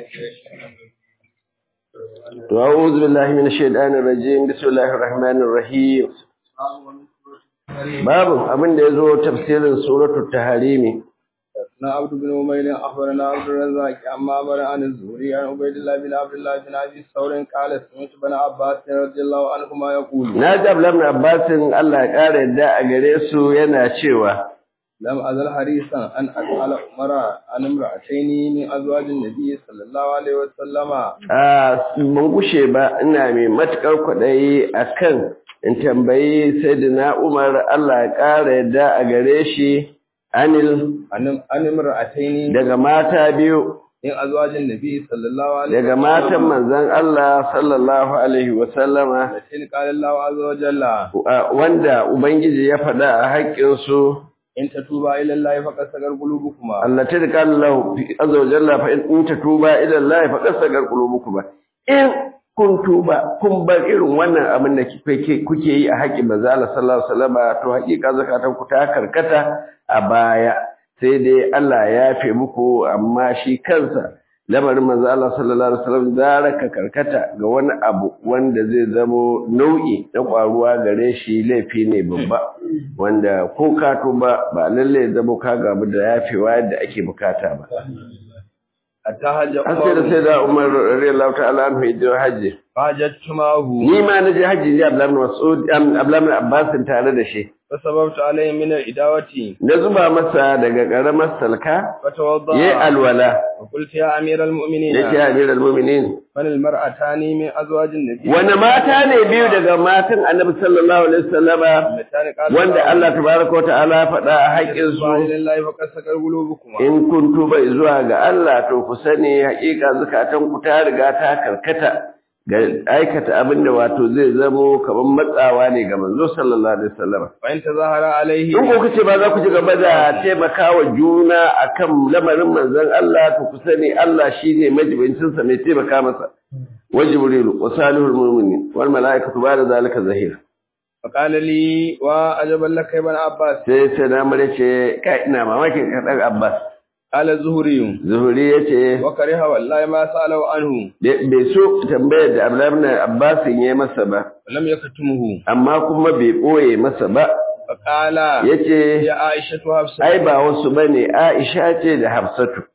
أعوذ بالله من الشيطان الرجيم بسم الله الرحمن الرحيم باب abin da yazo tafsirin suratul tahrimi na abdu bin umayr akhbarana abdur razzaq amma bara an zuri an ubaydillah bin abdullah bin abi saurin qala sami'tu bin abbas radiyallahu anhu ma yaqulu na ji abdullahi bin abbas Allah ya kare yadda a gare su yana cewa lam azal harisan an as'ala umara an imra'ataini min azwajin nabiy sallallahu alaihi wa sallama a ban gushe ba ina mai matukar kwadayi akan in tambayi sayyidina Umar Allah ya kare yadda a gare shi anil an imra'ataini daga mata biyu min azwajin nabiy sallallahu alaihi daga matan manzon Allah sallallahu alaihi wa sallama lakin qala Allah azza wa jalla wanda ubangiji ya faɗa a haƙƙin su in tatuba ila Allah faqad sagar qulubukuma Allah ta rika Allah azza wa jalla fa in tatuba ila Allah faqad sagar qulubukuma in kun tuba kun bar irin wannan abin da kuke yi a haƙƙin manzo Allah sallallahu alaihi wasallam to haƙiƙa zakatan ku ta karkata a baya sai dai Allah ya yafe muku amma shi kansa lamarin manzo Allah sallallahu alaihi wasallam zaraka karkata ga wani abu wanda zai zamo nau'i na kwaruwa gare shi laifi ne babba wanda ko ka tuba ba lalle zamo ka gabu da yafewa yadda ake bukata ba hatta hajja an sai da sai da Umar radiyallahu ta'ala anhu idan hajji hajjatumahu ni ma na je hajji ne Abdullahi bin Mas'ud Abdullahi bin Abbas tare da shi fasababtu alayhi min al-idawati na zuba masa daga karamar salka fatawadda yayi alwala wa qultu ya amiral mu'minin yace amirul mu'minin man al-mar'atani min azwajin nabiy wani mata ne biyu daga matan Annabi sallallahu alaihi wasallama Allati qala wanda Allah tabaraka wa ta'ala faɗa a haƙƙin su lillahi faqad sagar qulubukuma in kun tuba zuwa ga Allah to ku sani haƙiƙa zakatan ku ta riga ta karkata ga aikata abin da wato zai zamo kamar matsawa ne ga manzo sallallahu alaihi wasallam wa in tazahara alayhi in ko kace ba za ku ci gaba da taimakawa juna akan lamarin manzon Allah to ku sani Allah shine majibincin sa mai taimaka masa wa jibril wa salihul mu'minin wal malaikatu ba'da zalika zahir faqala li wa ajaban laka ibn abbas sai sai na mare ce kai ina mamakin ka dan Abbas qala zuhri zuhuri yace wa kariha wallahi ma sa'alu anhu bai so tambayar da Abdullahi ibn Abbas ya masa ba lam yakatumuhu amma kuma bai boye masa ba faqala yace ya aisha tu hafsa ai ba wasu bane Aisha ce da Hafsatu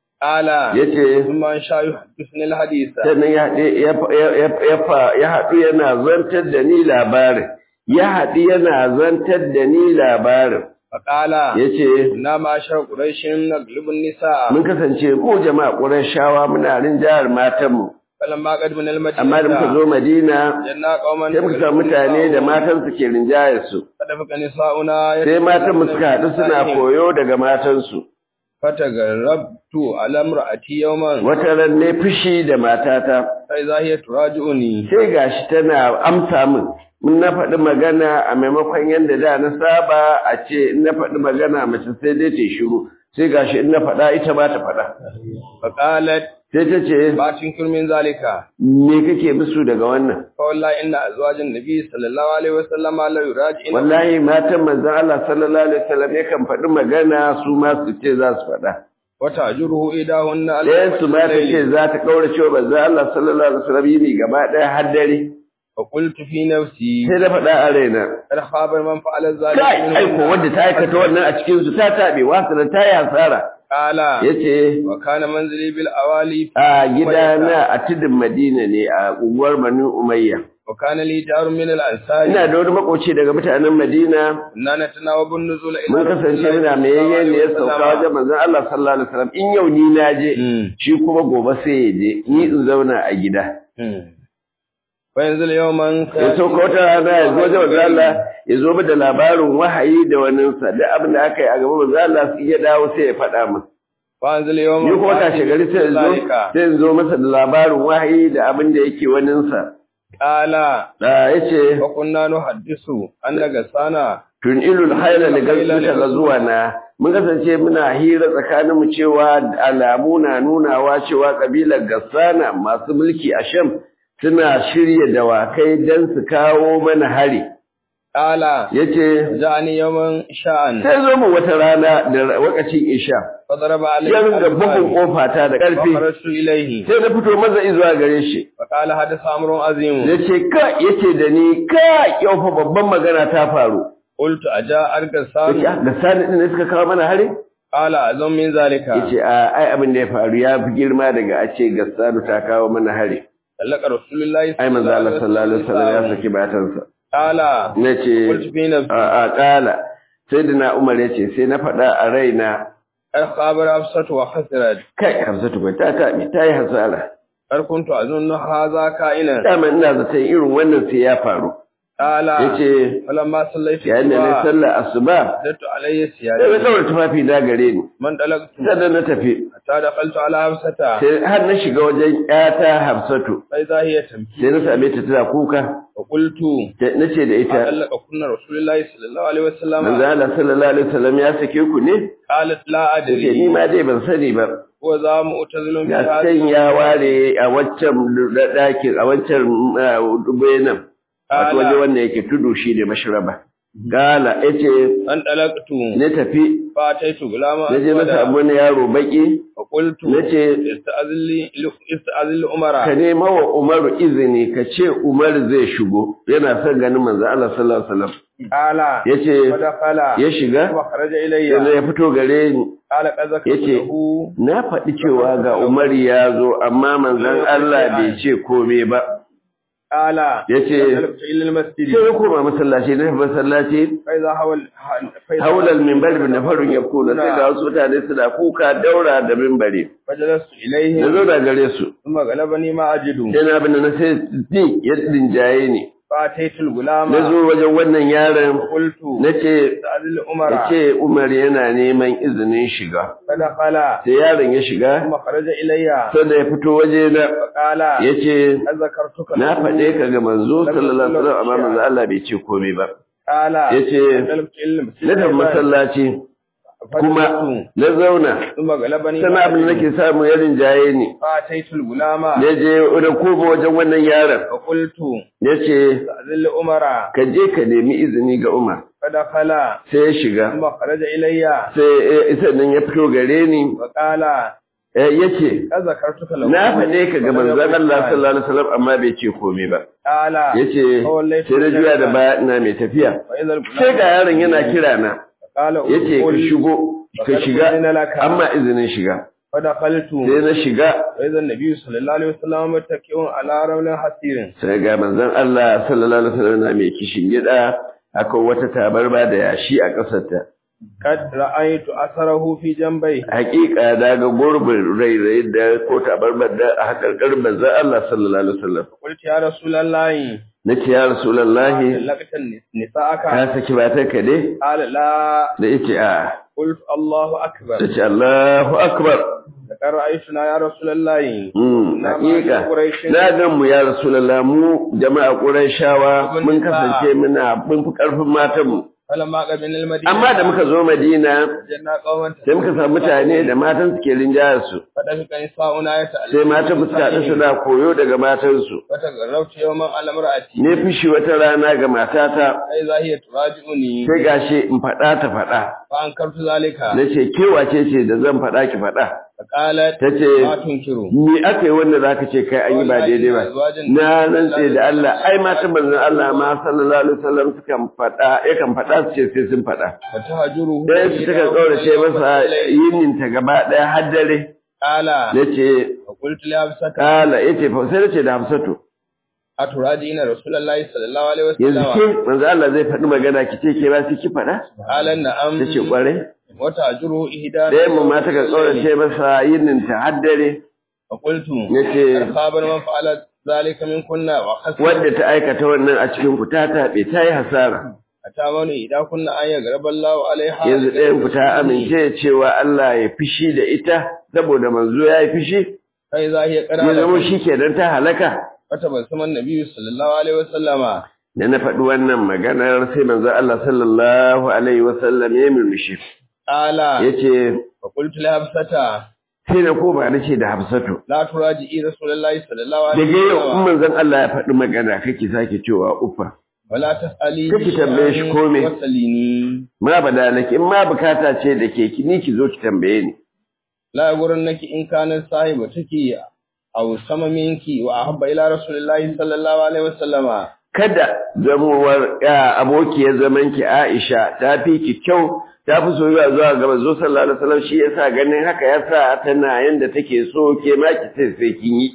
qala yace thumma an sha yuhaddithuni al-hadith sannan ya haɗe ya ya ya haɗu yana zantar da ni labarin ya haɗu yana zantar da ni labarin faqala yace na ma sha quraishin naglibun nisa mun kasance ko jama'a Qurayshawa muna rinjayar matanmu falamma qad min al-madina amma da muka zo Madina janna qauman sai muka samu mutane da matan su ke rinjayar su fadafaka nisa'una sai matan mu suka haɗu suna koyo daga matan su fatagarrabtu ala imra'ati yawman wata ran ne fushi da matata fa idha hiya turaji'uni sai gashi tana amsa min mun na faɗi magana a maimakon yadda da na saba a ce in na faɗi magana mace sai dai ta shiru sai gashi in na faɗa ita ba ta faɗa fa qalat sai ta ce ba tinkir min zalika me kake musu daga wannan fa wallahi inna azwajan nabi sallallahu alaihi wasallam la yuraji'una wallahi matan manzon Allah sallallahu alaihi wasallam yakan faɗi magana su ma su ce za su faɗa wa ta'juruhu idahunna ala ɗayan su ma ta ce za ta kaurace wa manzon Allah sallallahu alaihi wasallam yini gaba ɗaya har dare fa qultu fi nafsi sai da faɗa a raina kad khaba man fa'ala kai zalika aiko wanda ta aikata wannan a cikin su ta tabe wasu da ta yi hasara qala yace wa kana manzili bil awali a gidana a tudun Madina ne a unguwar Banu Umayya wa kana li jarun min al ansari ina da wani makoci daga mutanen Madina inna natanawabun nuzula ila mun kasance muna mai yayyen ne ya sauka wajen manzon Allah sallallahu alaihi wasallam in yau ni na je shi kuma gobe sai ya je ni in zauna a gida fa yanzu yawman ya sauka wata rana ya zo wajen manzon Allah ya zo mu da labarin wahayi da waninsa da abin da aka yi a gaban manzon Allah sai ya dawo sai ya faɗa min fa yanzu yawman ni kuma tashi gari sai in zo sai in zo masa da labarin wahayi da abin da yake waninsa qala da yace wa kunna nuhaddisu annaga sana tun ilul haila da gaskata ga zuwa na mun kasance muna hira tsakanin mu cewa alamu na nunawa cewa kabilar gassana masu mulki a sham suna shirya dawakai don su kawo mana hari قال yace جاءني يوما شاء sai zo mu wata rana da wakacin isha فضرب علي ya ringa bugun kofa ta da ƙarfi فخرجت إليه sai na fito maza zuwa gare shi فقال حدث أمر عظيم yace ka yace da ni ka yau fa babban magana ta faru قلت أجاء أرقى yace الثاني ah, da sani din ne suka kawo mana hari قال أعظم من ذلك yace a ai abin da ya faru ya fi girma daga a ce gassanu ta kawo mana hari طلق رسول الله ai manzo Allah sallallahu alaihi wasallam ya saki matansa قال nace قلت في نفسي a a kala sai da na Umar yace sai na faɗa a raina خابر أبسط وخسرت kai Hamsatu bai ta ta ta yi hasara قد كنت أظن هذا كائنا dama ina zaton irin wannan sai ya faru قال yace فلما صليت yayin da na الصبح sallar asuba زدت علي sai na ثيابي daura tufafi na gare ni من طلقت sannan na tafi حتى دخلت على حفصة sai har na shiga wajen ƴata Hafsatu فإذا هي تمكي sai na same ta tana kuka وقلت na ce da ita طلق كنا رسول الله صلى الله عليه manzo وسلم Allah sallallahu alaihi wasallam ya sake ku ne قالت لا ce ni أدري ma dai ban sani ba وذا مؤتزل في ga هذا can ya ware a waccan ɗakin a waccan bayanan wato waje wanda yake tudu shi ne mashraba gala yace أن طلقت na tafi فأتيت غلاما na je na samu wani yaro baki فقلت nace استأذن لي استأذن لأمرا ka nema wa Umaru izini ka ce Umar zai shigo yana son ganin manzo Allah sallallahu alaihi wasallam قال yace فدخل ya shiga وخرج sai إلي ya fito gare ni قال قد ذكرت yace له na faɗi cewa ga Umar ya zo amma manzon Allah bai ce komai ba قال yace فانطلقت إلى المسجد sai ya koma masallaci na masallaci فإذا حول فإذا haulal minbar bin nafarun ya kuna sai ga wasu mutane suna kuka daura da minbari فجلست na إليه zo da gare su ثم غلبني ما أجد sai na bin na sai din ya dinjaye ni فأتيت الغلام na zo wajen wannan yaron قلت na ce استأذن لأمرا ya ce Umar yana neman izinin shiga فدخل sai yaron ya shiga ثم خرج إلي sanda ya fito waje na فقال ya ce قد ذكرتك na له. faɗe ka ga manzo sallallahu alaihi wasallam amma manzo Allah bai ce komai ba قال yace فانطلقت إلى المسجد na tafi masallaci kuma فجلست na zauna ثم غلبني sana ما abin da أجد. nake samu ya rinjaye ni فأتيت الغلام ya je da koba wajen wannan yaron فقلت ya ce استأذن لأمرا ka je ka nemi izini ga Umar فدخل sai ya shiga ثم خرج إلي sai isa nan ya fito gare ni وقال ya ce قد ذكرتك له na faɗe ka ga manzon Allah sallallahu alaihi wasallam amma bai ce komai ba قال ya ce sai na juya da baya ina mai tafiya وإذا الغلام sai ga yaron yana kira na قال ya ce ka ادخل shigo ka shiga أذن لك. amma izinin shiga فدخلت sai na shiga وإذا النبي صلى الله عليه وسلم متكئ على رمل حسير sai ga manzon Allah sallallahu alaihi wasallam na mai kishin gida akwai wata tabarba da yashi a ƙasarta قد رأيت أثره في جنبيه hakika daga gurbin rairayi da ko tabarbar da a hakarkar manzon Allah sallallahu alaihi wasallam قلت يا رسول الله nace ya rasulullahi لقيت نساءك ka saki matarka ne قال لا da yace a قلت الله أكبر tace Allahu akbar لقد رأيتنا يا رسول الله mm Na hakika ma Quraish. na gan mu ya rasulullah mu jama'a qurayshawa mun kasance muna mun fi karfin matan mu فلما قبلنا المدينة amma da muka zo Madina وجدنا قوما sai muka samu mutane da matan suke rinjaya su فدفق نساؤنا يتألم sai matan mu suka haɗu suna koyo daga matansu فتغربت يوما على امرأتي ne fishi wata rana ga matata فإذا هي تراجعني sai gashi in faɗa ta faɗa فأنكرت ذلك na ce ke wace ce da zan faɗa ki faɗa فقالت ta ce ما تنكر ni aka yi wanda za ka ce kai an yi ba daidai ba na rantse da Allah ai mata manzon Allah ma sallallahu alaihi wasallam sukan faɗa yakan faɗa su ce sai sun faɗa فتهجره dan su suka kaurace masa yinin ta gaba ɗaya har dare قال nace فقلت لحفصة kala yace fa sai nace da Hafsatu أتراجعين رسول الله صلى الله عليه yanzu وسلم ke manzo Allah zai faɗi magana ki ce ke ba sai ki faɗa قال نعم tace kwarai وتهجره إهدانا ɗayan mu ma ta ka kaurace masa yinin ta har dare فقلت nace خابر من فعل ذلك من كنا وخسر wadda ta aikata wannan a cikin ku ta taɓe ta yi hasara أتامني إذا كنا أن يغرب الله عليها yanzu ɗayan ku ta amince cewa Allah ya fishi da ita saboda manzo ya yi fishi فإذا هي ya zama قرأت shi kenan ta halaka فتبسم النبي صلى الله عليه وسلم da na faɗi wannan maganar sai manzo Allah sallallahu alaihi wasallam ya murmushi قال yace فقلت لحفصة sai na koma na ce da Hafsatu لا تراجعي رسول الله صلى الله عليه daga yau in وسلم manzon Allah ya faɗi magana kake sake cewa ufa wala tas'ali Kake tambaye shi ko me? wasalini ma bada nake in ma bukata ce da ke ki ni ki zo ki tambaye ni la naki in kana sahiba take aw sama minki wa ahabba ila rasulillahi sallallahu alaihi wasallama kada zamowar ya abokiyar zaman ki Aisha ta fi ki kyau ta fi soyayya zuwa ga manzo sallallahu alaihi wasallam shi yasa ganin haka yasa tana yanda take so ke ma ki sai sai kin yi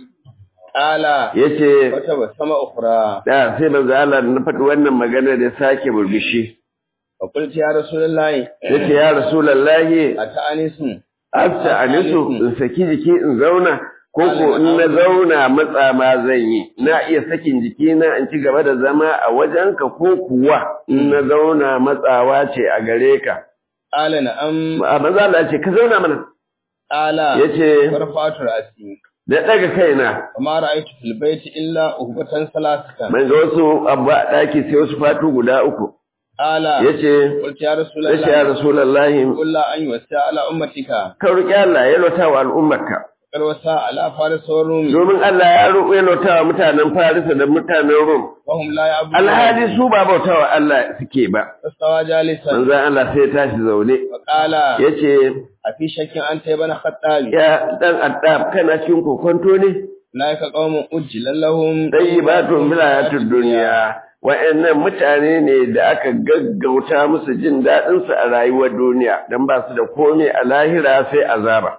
ala yace wata ba sama ukhra da sai manzo Allah na faɗi wannan magana da sake burbishi wa qulti ya rasulullahi yace ya rasulullahi ata'anisun afta anisu in saki jiki in zauna ko ko in na zauna matsa ma zan yi na iya sakin jiki na in ci gaba da zama a wajenka ko kuwa in na zauna matsawa ce a gare ka ala na'am a maza Allah ya ce ka zauna mana ala yace farfatu ra'si da daga kaina amma ra'aytu fil bayti illa uhbatan salasatan man ga wasu abu a daki sai wasu fatu guda uku ala yace qulti ya yace ya rasulullahi rasulullahi qul la an yuwassa ala ummatika ka roki Allah ya lota wa al'ummarka kar wasa ala faris wa rum domin Allah ya roƙo ya lota wa mutanen Farisa da mutanen Rum wa hum la ya'budun alhali su ba bautawa Allah suke ba fastawa jalisan manzon Allah sai ya tashi zaune wa qala yace a fi shakkin an ta bana khattabi ya dan addab kana cikin kokonto ne laika qaumun ujjilan lahum tayyibatun bil hayatid dunya wa'annan mutane ne da aka gaggauta musu jin dadin su a rayuwar duniya dan ba su da komai a lahira sai azaba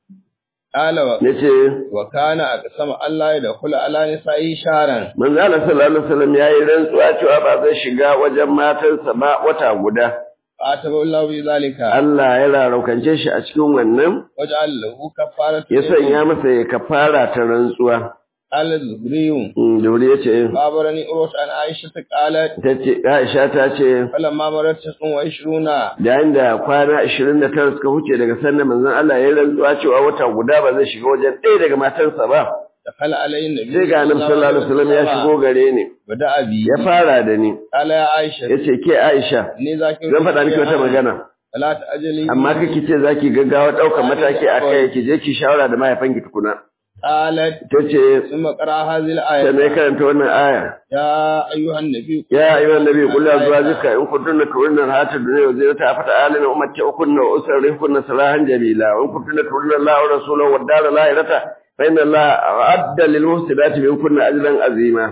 qala wa yace wa kana aqsama Allah ya dakhula ala nisa'i sharan manzo Allah sallallahu alaihi wasallam yayi rantsuwa cewa ba zai shiga wajen matarsa ba wata guda ataba Allah bi zalika Allah ya raraukance shi a cikin wannan waj'al lahu kafaratan ya sanya masa ya kafara ta rantsuwa ala zuhriyun Mm, da wuri yace babarani urut an aisha ta qalat tace Aisha ta ce falamma marat tasun wa ishruna yayin da kwana 29 suka huce daga sannan manzon Allah ya rantsuwa cewa wata guda ba zai shiga wajen ɗaya daga matansa ba dakhala alayhi nabi sai ga annabi sallallahu alaihi wasallam ya shigo gare ni bada abi ya fara da ni qala ya aisha yace ke Aisha ni zaki zan faɗa miki wata magana la ta'jali amma kake ce zaki gaggawa ɗaukar mataki akai ki je ki shawara da mahaifanki tukuna qalat tace ثم قرأ هذه sai mai الآية karanta wannan aya يا أيها النبي يا أيها النبي قل لأزواجك إن كنتن تردن الحياة الدنيا وزينتها فتعالن أمتعكن وأسرحكن سراحا جميلا وإن كنتن تردن الله ورسوله والدار الآخرة فإن الله أعد للمحسنات منكن أجرا عظيما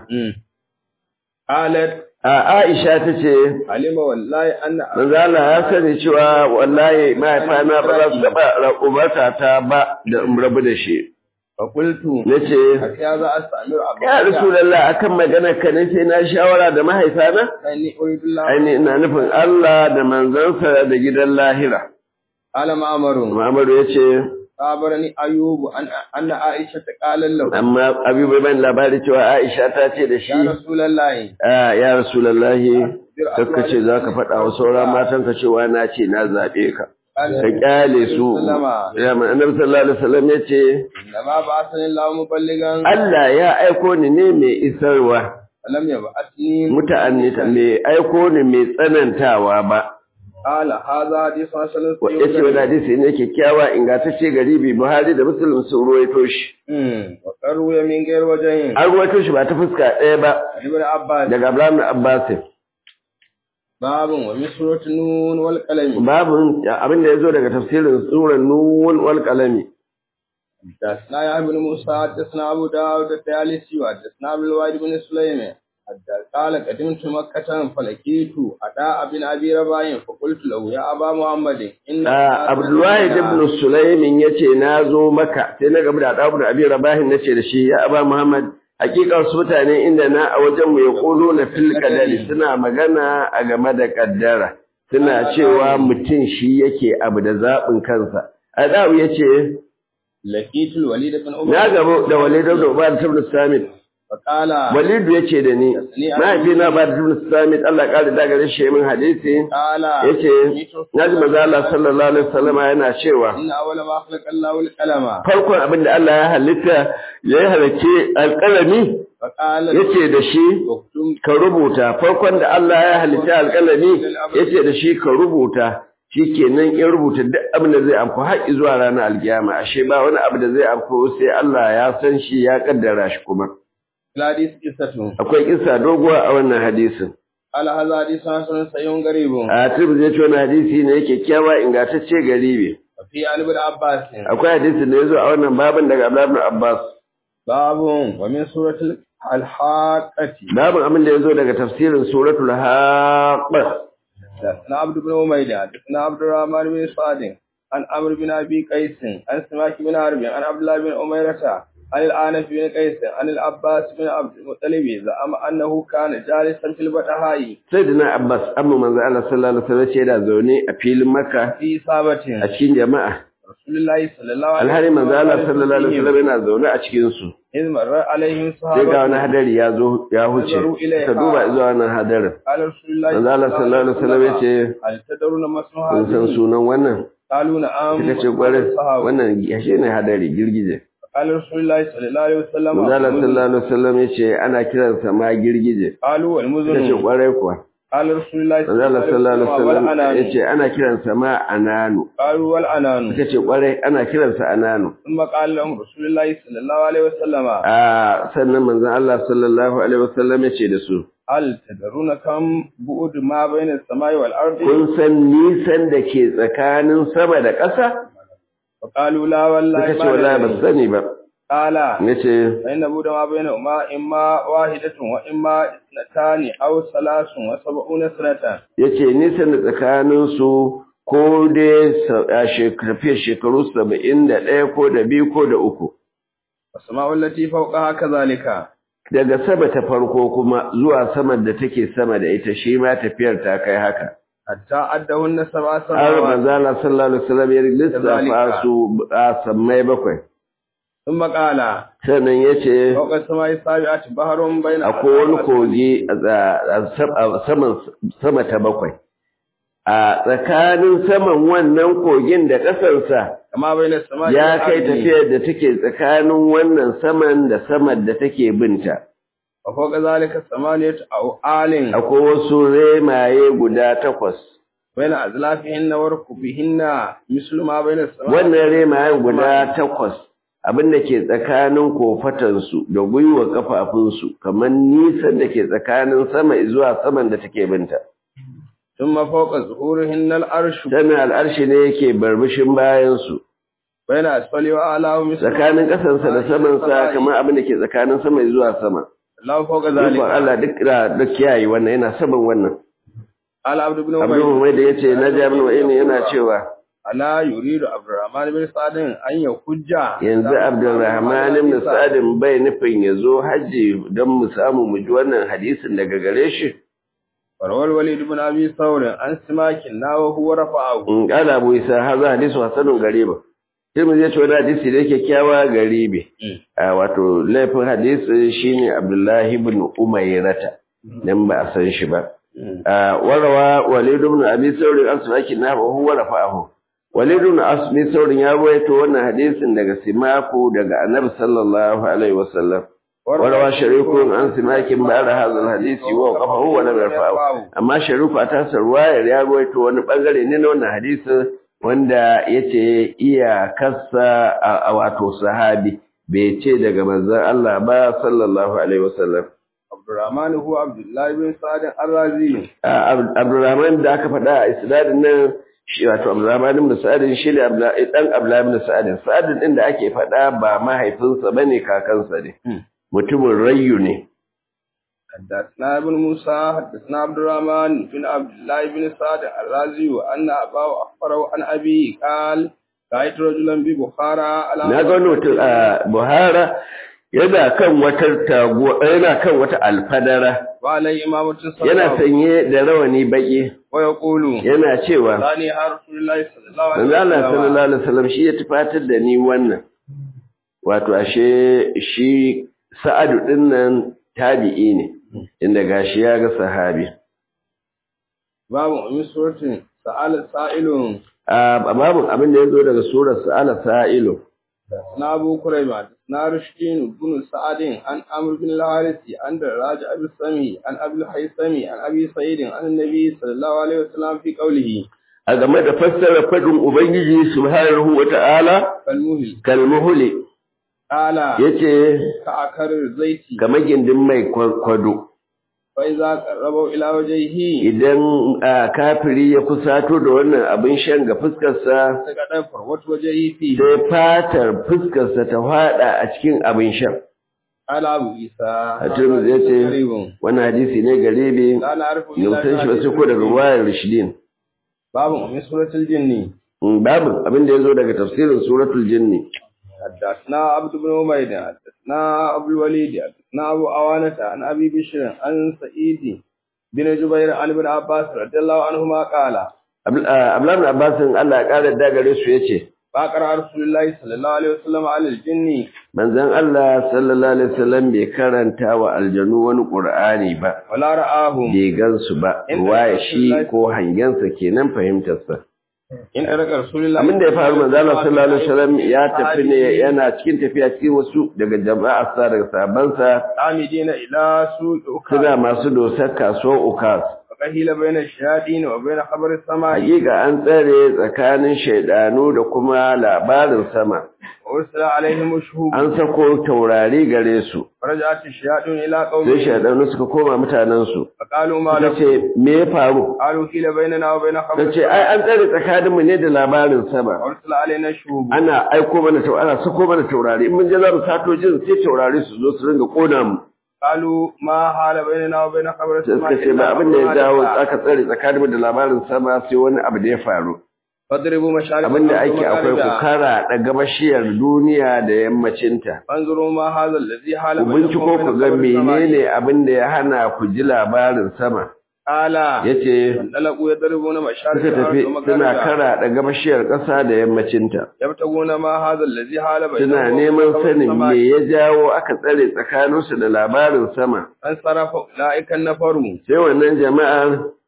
قالت Aisha ta ce, علم والله أن Manzo Allah ya sani cewa wallahi mahaifana ba za su taɓa umarta ta ba da in rabu da shi. فقلت Na ce, هكذا أستأمر Ya أبا Rasulallah akan maganar ka ne sai na shawara da mahaifana? فإني أريد الله Aini ina nufin Allah da manzansa da gidan lahira. قال معمر Muhammadu ya ce, خبرني أيوب أن أن عائشة قال له amma Abi bai bani labari cewa Aisha ta ce da shi, يا رسول الله "Ah, ya Rasulallahi, kakka ce za ka faɗa wa sauran matanka cewa na ce na zaɓe ka. Ka ƙyale su, ya mai annabi sallallahu alaihi wasallam ya ce, إنما بعثني الله مبلغا Allah ya aiko ni ne mai isarwa, ولم يبعثني muta'annita mai aiko ni mai tsanantawa ba. قال هذا حديث حسن Ya ce wani hadisi ne kyakkyawa ingantacce garibi Buhari da Muslim sun ruwaito shi. وقروا من غير وجهين An ruwaito shi ba ta fuska ɗaya ba عن ابن عباس daga Abraham Abbas. باب ومن سورة نون والقلم Babu abin da ya zo daga tafsirin surar Nun wal Qalami. حدثنا يا ابن موسى حدثنا ابو داود الطيالسي وحدثنا عبد الواحد بن سليمان حدث- قال قدمت مكة فلقيت أداء بن أبي رباح فقلت له يا أبا محمد إن Ah, Abdullahi ibn Sulaimin yace na zo maka sai na gaba da Adabu da Abi Rabahin nace da shi ya Aba Muhammad hakikar su mutane inda na a wajen mu yaqulu na fil qadari suna magana a game da kaddara suna cewa mutum shi yake abu da zabin kansa Adabu yace لقيت الوليد بن عمر na gabo da Walid ibn Ubad ibn Samit فقال Walidu yace da ni mahaifina ba da ibn Samit Allah ya kare da gare shi min hadisi قال yace naji manzo Allah sallallahu alaihi wasallam yana cewa إن أول ما خلق الله القلم farkon abin da Allah ya halitta ya yi halacce alƙalami فقال yace da shi اكتم ka rubuta farkon da Allah ya halitta alƙalami yace da shi ka rubuta shikenan in rubuta duk abin da zai amfu har zuwa ranar alkiyama ashe ba wani abu da zai amfu sai Allah ya san shi ya kaddara shi kuma الحديث قصة akwai kissa doguwa a wannan hadisin قال هذا حديث حسن صحيح غريب a tirmidhi ya ce wani hadisi ne yake kyawa ingantacce garibi وفي عن ابن عباس akwai hadisi da ya zo a wannan babin daga Abdullah ibn Abbas باب ومن سورة الحاقة babin abin da ya zo daga tafsirin suratul haqqa حدثنا عبد بن عبيدة حدثنا عبد الرحمن بن سعد عن عمرو بن ابي قيس عن سماك بن حرب عن عبد الله بن أميرة عن الآنف بن قيس عن العباس بن عبد المطلب زعم أنه كان جالسا في البطحاء sayyidina Abbas amma manzo Allah sallallahu alaihi wasallam ce da zaune a filin Makka في إصابة a cikin jama'a رسول الله صلى الله عليه alhari manzo Allah وسلم sallallahu alaihi wasallam yana zaune a cikin su إذ مر عليهم sai ga wani صحابة hadari ya zo ya huce ka duba zuwa wannan hadarin قال رسول الله manzo Allah sallallahu alaihi wasallam ya ce هل تدرون ما اسم kun san هذه sunan wannan قالوا نعم suka ce kwarai wannan yashe ne hadari girgije قال رسول الله صلى الله عليه وسلم manzo Allah sallallahu alaihi wasallam ya ce ana kiransa ma girgije قالوا suka ce والمزن kwarai kuwa قال رسول الله manzo Allah sallallahu alaihi wasallam ya والعنان ce ana kiransa ma ananu قالوا والعنان suka ce kwarai ana kiransa ananu ثم قال لهم رسول الله صلى الله عليه وسلم a sannan manzon Allah sallallahu alaihi wasallam ya ce da su هل تدرون كم بعد ما بين السماء والأرض kun san nisan da ke tsakanin sama da ƙasa فقالوا لا والله suka ce wallahi ba su ندري. sani ba قال nace فإن بعد ما بينهما إما واحدة وإما اثنتان أو ثلاث وسبعون سنة yace nisan da tsakanin su ko dai sa- a shekaru fiye shekaru saba'in da ɗaya ko da biyu ko da uku والسماء التي فوقها كذلك daga sama ta farko kuma zuwa saman da take sama da ita shi ma tafiyar ta kai haka حتى أدهن سبع har سماوات manzo Allah sallallahu alaihi wasallam ya lissafa su a sammai bakwai ثم قال sannan yace فوق السماء السابعة بحر بين akwai wani kogi a tsa- a sam- a saman sama ta bakwai a tsakanin saman wannan kogin da ƙasarsa كما بين السماء ya kai والأرض. tafiyar da take tsakanin wannan saman da saman da take binta وفوق ذلك ثمانية أو آل akwai wasu remaye guda takwas بين أزلافهن وركبهن مثل ما بين السماء wannan remayen guda takwas abin da ke tsakanin kofatansu da gwiwa kafafunsu kamar nisan da ke tsakanin sama zuwa saman da take binta ثم فوق ظهورهن الأرش sannan al'arshi ne yake barbishin bayansu بين أسفل وأعلى مثل tsakanin ƙasansa da samansa kamar abin da ke tsakanin sama zuwa sama الله فوق Ikon ذلك Allah duk da duk kiyaye wannan yana saman wannan قال عبد بن Abdul أبي Muhammad da yace na Jabir wa'in yana cewa ألا يريد عبد الرحمن بن سعد أن يحج yanzu Abdulrahman ibn Sa'd bai nufin ya zo haji don mu samu mu ji wannan hadisin daga gare shi وروى الوليد بن أبي ثور عن سماك وهو رفعه in kala Abu Isa haza hadisu hasanun gariba sai mu je ce wani hadisi da yake kyawa garibi a wato laifin hadisi shine Abdullahi ibn Umayrata dan ba a san shi ba a warawa Walid ibn Abi Thawr al-Asfaki na wa huwa rafa'ahu Walid ibn Abi Thawr ya rawaito wannan hadisin daga Simaku daga Annabi sallallahu alaihi wasallam warawa Sharikun an Simakin ba'da hadha al-hadisi wa qafahu wa lam yarfa'ahu amma Shariku a tasar ruwayar ya rawaito wani bangare ne na wannan hadisin wanda yace iya kassa a wato sahabi bai ce daga manzon Allah ba sallallahu alaihi wasallam عبد الرحمن هو عبد الله بن سعد الرازي Abdurrahman da aka faɗa a isnadin nan shi wato Abdurrahman ibn Sa'ad shi ne dan Abdullah ibn Sa'ad Sa'ad din da ake faɗa ba mahaifinsa bane kakansa ne mutumin Rayyu ne حدثنا ابن موسى حدثنا عبد الرحمن بن عبد الله بن سعد الرازي وأن أباه أخبره عن أبيه قال رأيت رجلا ببخارى على na ga wani mutum a Buhara yana kan wata taguwa yana kan wata alfadara وعليه إمامة صلى yana sanye da rawani baki ويقول yana cewa ثاني يا رسول الله صلى الله عليه manzo Allah وسلم sallallahu alaihi wasallam shi ya tufatar da ni wannan wato ashe shi Sa'adu din nan tabi'i ne inda gashi ya ga sahabi باب أم سورة سأل سائل a babun abin da yazo daga surar Sa'ala Sa'ilu حدثنا أبو كريمة حدثنا رشدين بن سعد عن عمرو بن الحارث عن دراج أبي السمي عن أبي الحيثمي عن أبي سعيد عن النبي صلى الله عليه وسلم في قوله a game da fassara fadin ubangiji subhanahu wata'ala كالمهل kalmuhuli قال yace كأكر الزيت kamar gindin mai kwado فإذا قربوا إلى وجهه idan a, kafiri ya kusato da wannan abin shan ga fuskarsa سقط فروة وجهه فيه sai fatar fuskarsa ta fada a cikin abin shan قال أبو عيسى Tirmidhi ya ce غريب wannan hadisi ne garibi لا نعرف ne san shi ba sai ko daga ruwayar rishidin باب من سورة الجن babu abin da ya zo daga tafsirin suratul jinni حدثنا عبد بن عبيد حدثنا أبو الوليد حدثنا أبو أوانة عن أبي بشر عن سعيد بن جبير عن ابن عباس رضي الله عنهما قال Abdullahi Abbasin Allah ya ƙara da gare su yace فقرأ رسول الله صلى الله عليه وسلم على الجن manzon Allah sallallahu alaihi wasallam bai karanta wa aljanu wani Qur'ani ba ولا رآهم bai gansu ba ruwaya shi ko hangensa kenan fahimtarsa إن أرك رسول الله abin da ya faru manzon Allah sallallahu alaihi wasallam ya tafi ne yana cikin tafiya cikin wasu daga jama'a sa daga sabansa عامدين إلى سوق suna أكاد masu dosar kasuwar Ukas فقهيل بين الشياطين وبين خبر السماء hakika an tsare tsakanin shaidanu da kuma labarin sama وأرسل عليهم الشهوب an sako taurari gare su فرجعت الشياطين إلى sai قومهم shaidanu suka koma mutanensu فقالوا ما suka لكم ce me ya faru قالوا حيل بيننا وبين خبر ta ce ai السماء an tsare tsakaninmu ne da labarin sama وأرسل علينا الشهوب ana aiko mana taurari ana sako mana taurari in mun je za mu sato jin sai taurari su zo su ringa kona mu قالوا ما حال بيننا وبين خبر sai السماء suka ce ba إلا abin da ya أمر jawo حدث. aka tsare tsakaninmu da labarin sama sai wani abu da ya faru فاضربوا مشارق abin da الأرض ake akwai ku ومغاربها. kara da gabashiyar duniya da yammacinta فانظروا ما هذا الذي حال ku binciko بينكم ku وبين ga خبر السماء menene abin da ya hana ku ji labarin sama قال yace فانطلقوا يضربون مشارق suka tafi الأرض suna ومغاربها kara da gabashiyar ƙasa da yammacinta يبتغون ما هذا الذي حال بينهم suna وبين neman خبر sanin السماء. me ya jawo aka tsare tsakaninsu da labarin sama فانصرف أولئك النفر sai wannan jama'ar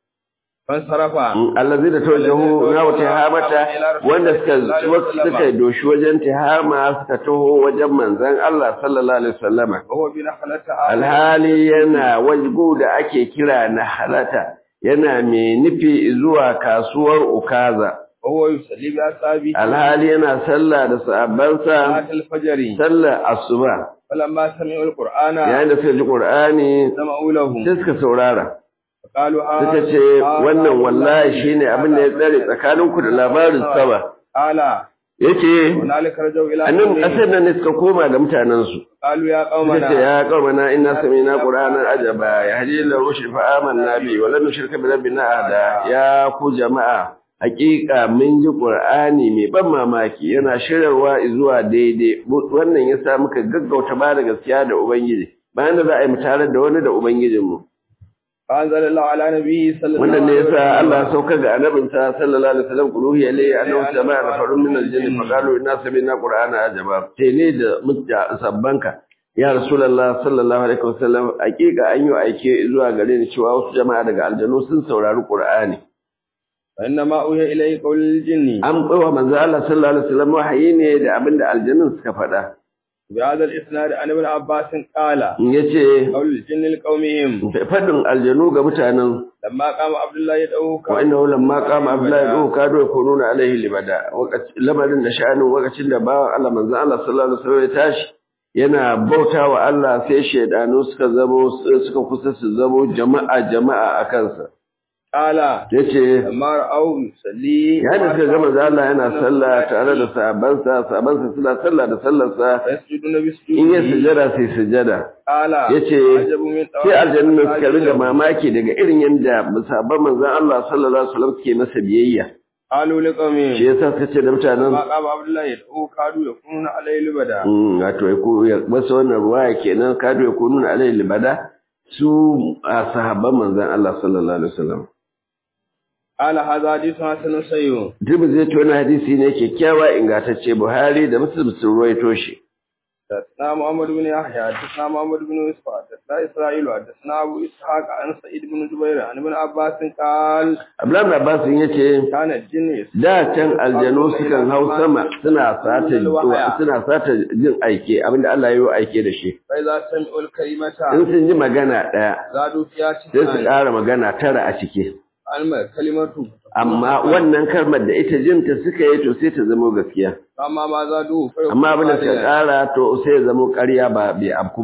فانصرف allazi da tawajjahu na wata hamata wanda suka suka doshi wajen tihama suka taho wajen manzon Allah sallallahu alaihi wasallama وهو بنخلة alhali yana wajgu da ake kira na halata yana mai nufi zuwa kasuwar ukaza وهو يصلي بأصحابه alhali yana sallah da sahabbansa صلاة الفجر sallar asuba فلما سمعوا القرآن yayin da suka ji qur'ani سمعوا له sai suka saurara فقالوا suka ce wannan wallahi shine abin da ya tsare tsakaninku da labarin sama قال yace هنالك رجعوا إلى annan قومهم. kasar nan ne suka koma ga mutanen su قالوا يا suka ce قومنا ya qaumana inna sami'na qur'anan ajaba yahdi ila rushd fa amanna bi wa lam nushrika bi rabbina ahada ya ku jama'a hakika mun ji qur'ani mai ban mamaki yana shirarwa zuwa daidai wannan yasa muka gaggauta ba da gaskiya da ubangiji bayan da za a yi mu tare da wani da ubangijinmu فأنزل الله على نبيه صلى الله wannan ne عليه yasa وسلم Allah ya saukar da annabinsa sallallahu alaihi wasallam quluhi alayhi annahu sama'a nafarun min al-jinn fa qalu inna sami'na qur'ana ajaba te ne da mutta sabbanka ya rasulullah sallallahu alaihi wasallam hakika an yi aike zuwa gare ni cewa wasu jama'a daga aljanu sun saurari qur'ani فإنما أوحي إليه قول الجن an bawa manzo Allah sallallahu alaihi wasallam wahayi ne da abinda aljanun suka faɗa بهذا الإسناد عن ابن عباس قال yace قول الجن لقومهم fadin aljanu ga mutanen لما قام عبد الله يدعوه wa innahu lamma qama abdullahi du kadu yakununa alaihi libada wakati lamarin da sha'anin wakacin da bawan Allah manzo Allah sallallahu alaihi wasallam ya tashi yana bautawa Allah sai shedanu suka zamo suka kusa su zamo jama'a jama'a a kansa قال yace لما رأوا يصلي yayin da suka ga manzo Allah yana sallah tare da sahabbansa sahabbansa suna sallah da sallarsa فيسجدون in ya بسجوده sujada sai sujada قال yace عجب من sai aljannu suka riga mamaki daga irin yanda sahabban manzon Allah sallallahu alaihi wasallam suke masa biyayya قالوا لقومهم shi yasa suka ce da mutanen لما قام عبد الله يدعوه كادوا يكونون عليه لبدا Mm, wato ya ku- ya masa wannan ruwaya kenan kado ya kununa alayhi libada su a sahabban manzon Allah sallallahu alaihi wasallam قال هذا حديث حسن صحيح Tirmidhi zai ce wani hadisi ne kyakkyawa ingantacce Buhari da Muslim sun ruwaito shi حدثنا محمد بن يحيى حدثنا محمد بن يوسف حدثنا اسرائيل حدثنا ابو اسحاق عن سعيد بن جبير عن ابن عباس قال Abdullahi bin Abbas yace كان الجن da can aljanu sukan hau sama suna sata suna sata jin aike abinda Allah ya yi aike da shi فاذا سمعوا الكلمه in sun ji magana daya زادوا فيها sai su تسعا ƙara magana tara a ciki alma kalimatu amma wannan kalmar da ita jinta suka yi to sai ta zama gaskiya amma ma zadu fa amma abin da suka ƙara to sai ya zama ƙarya ba bai afku ba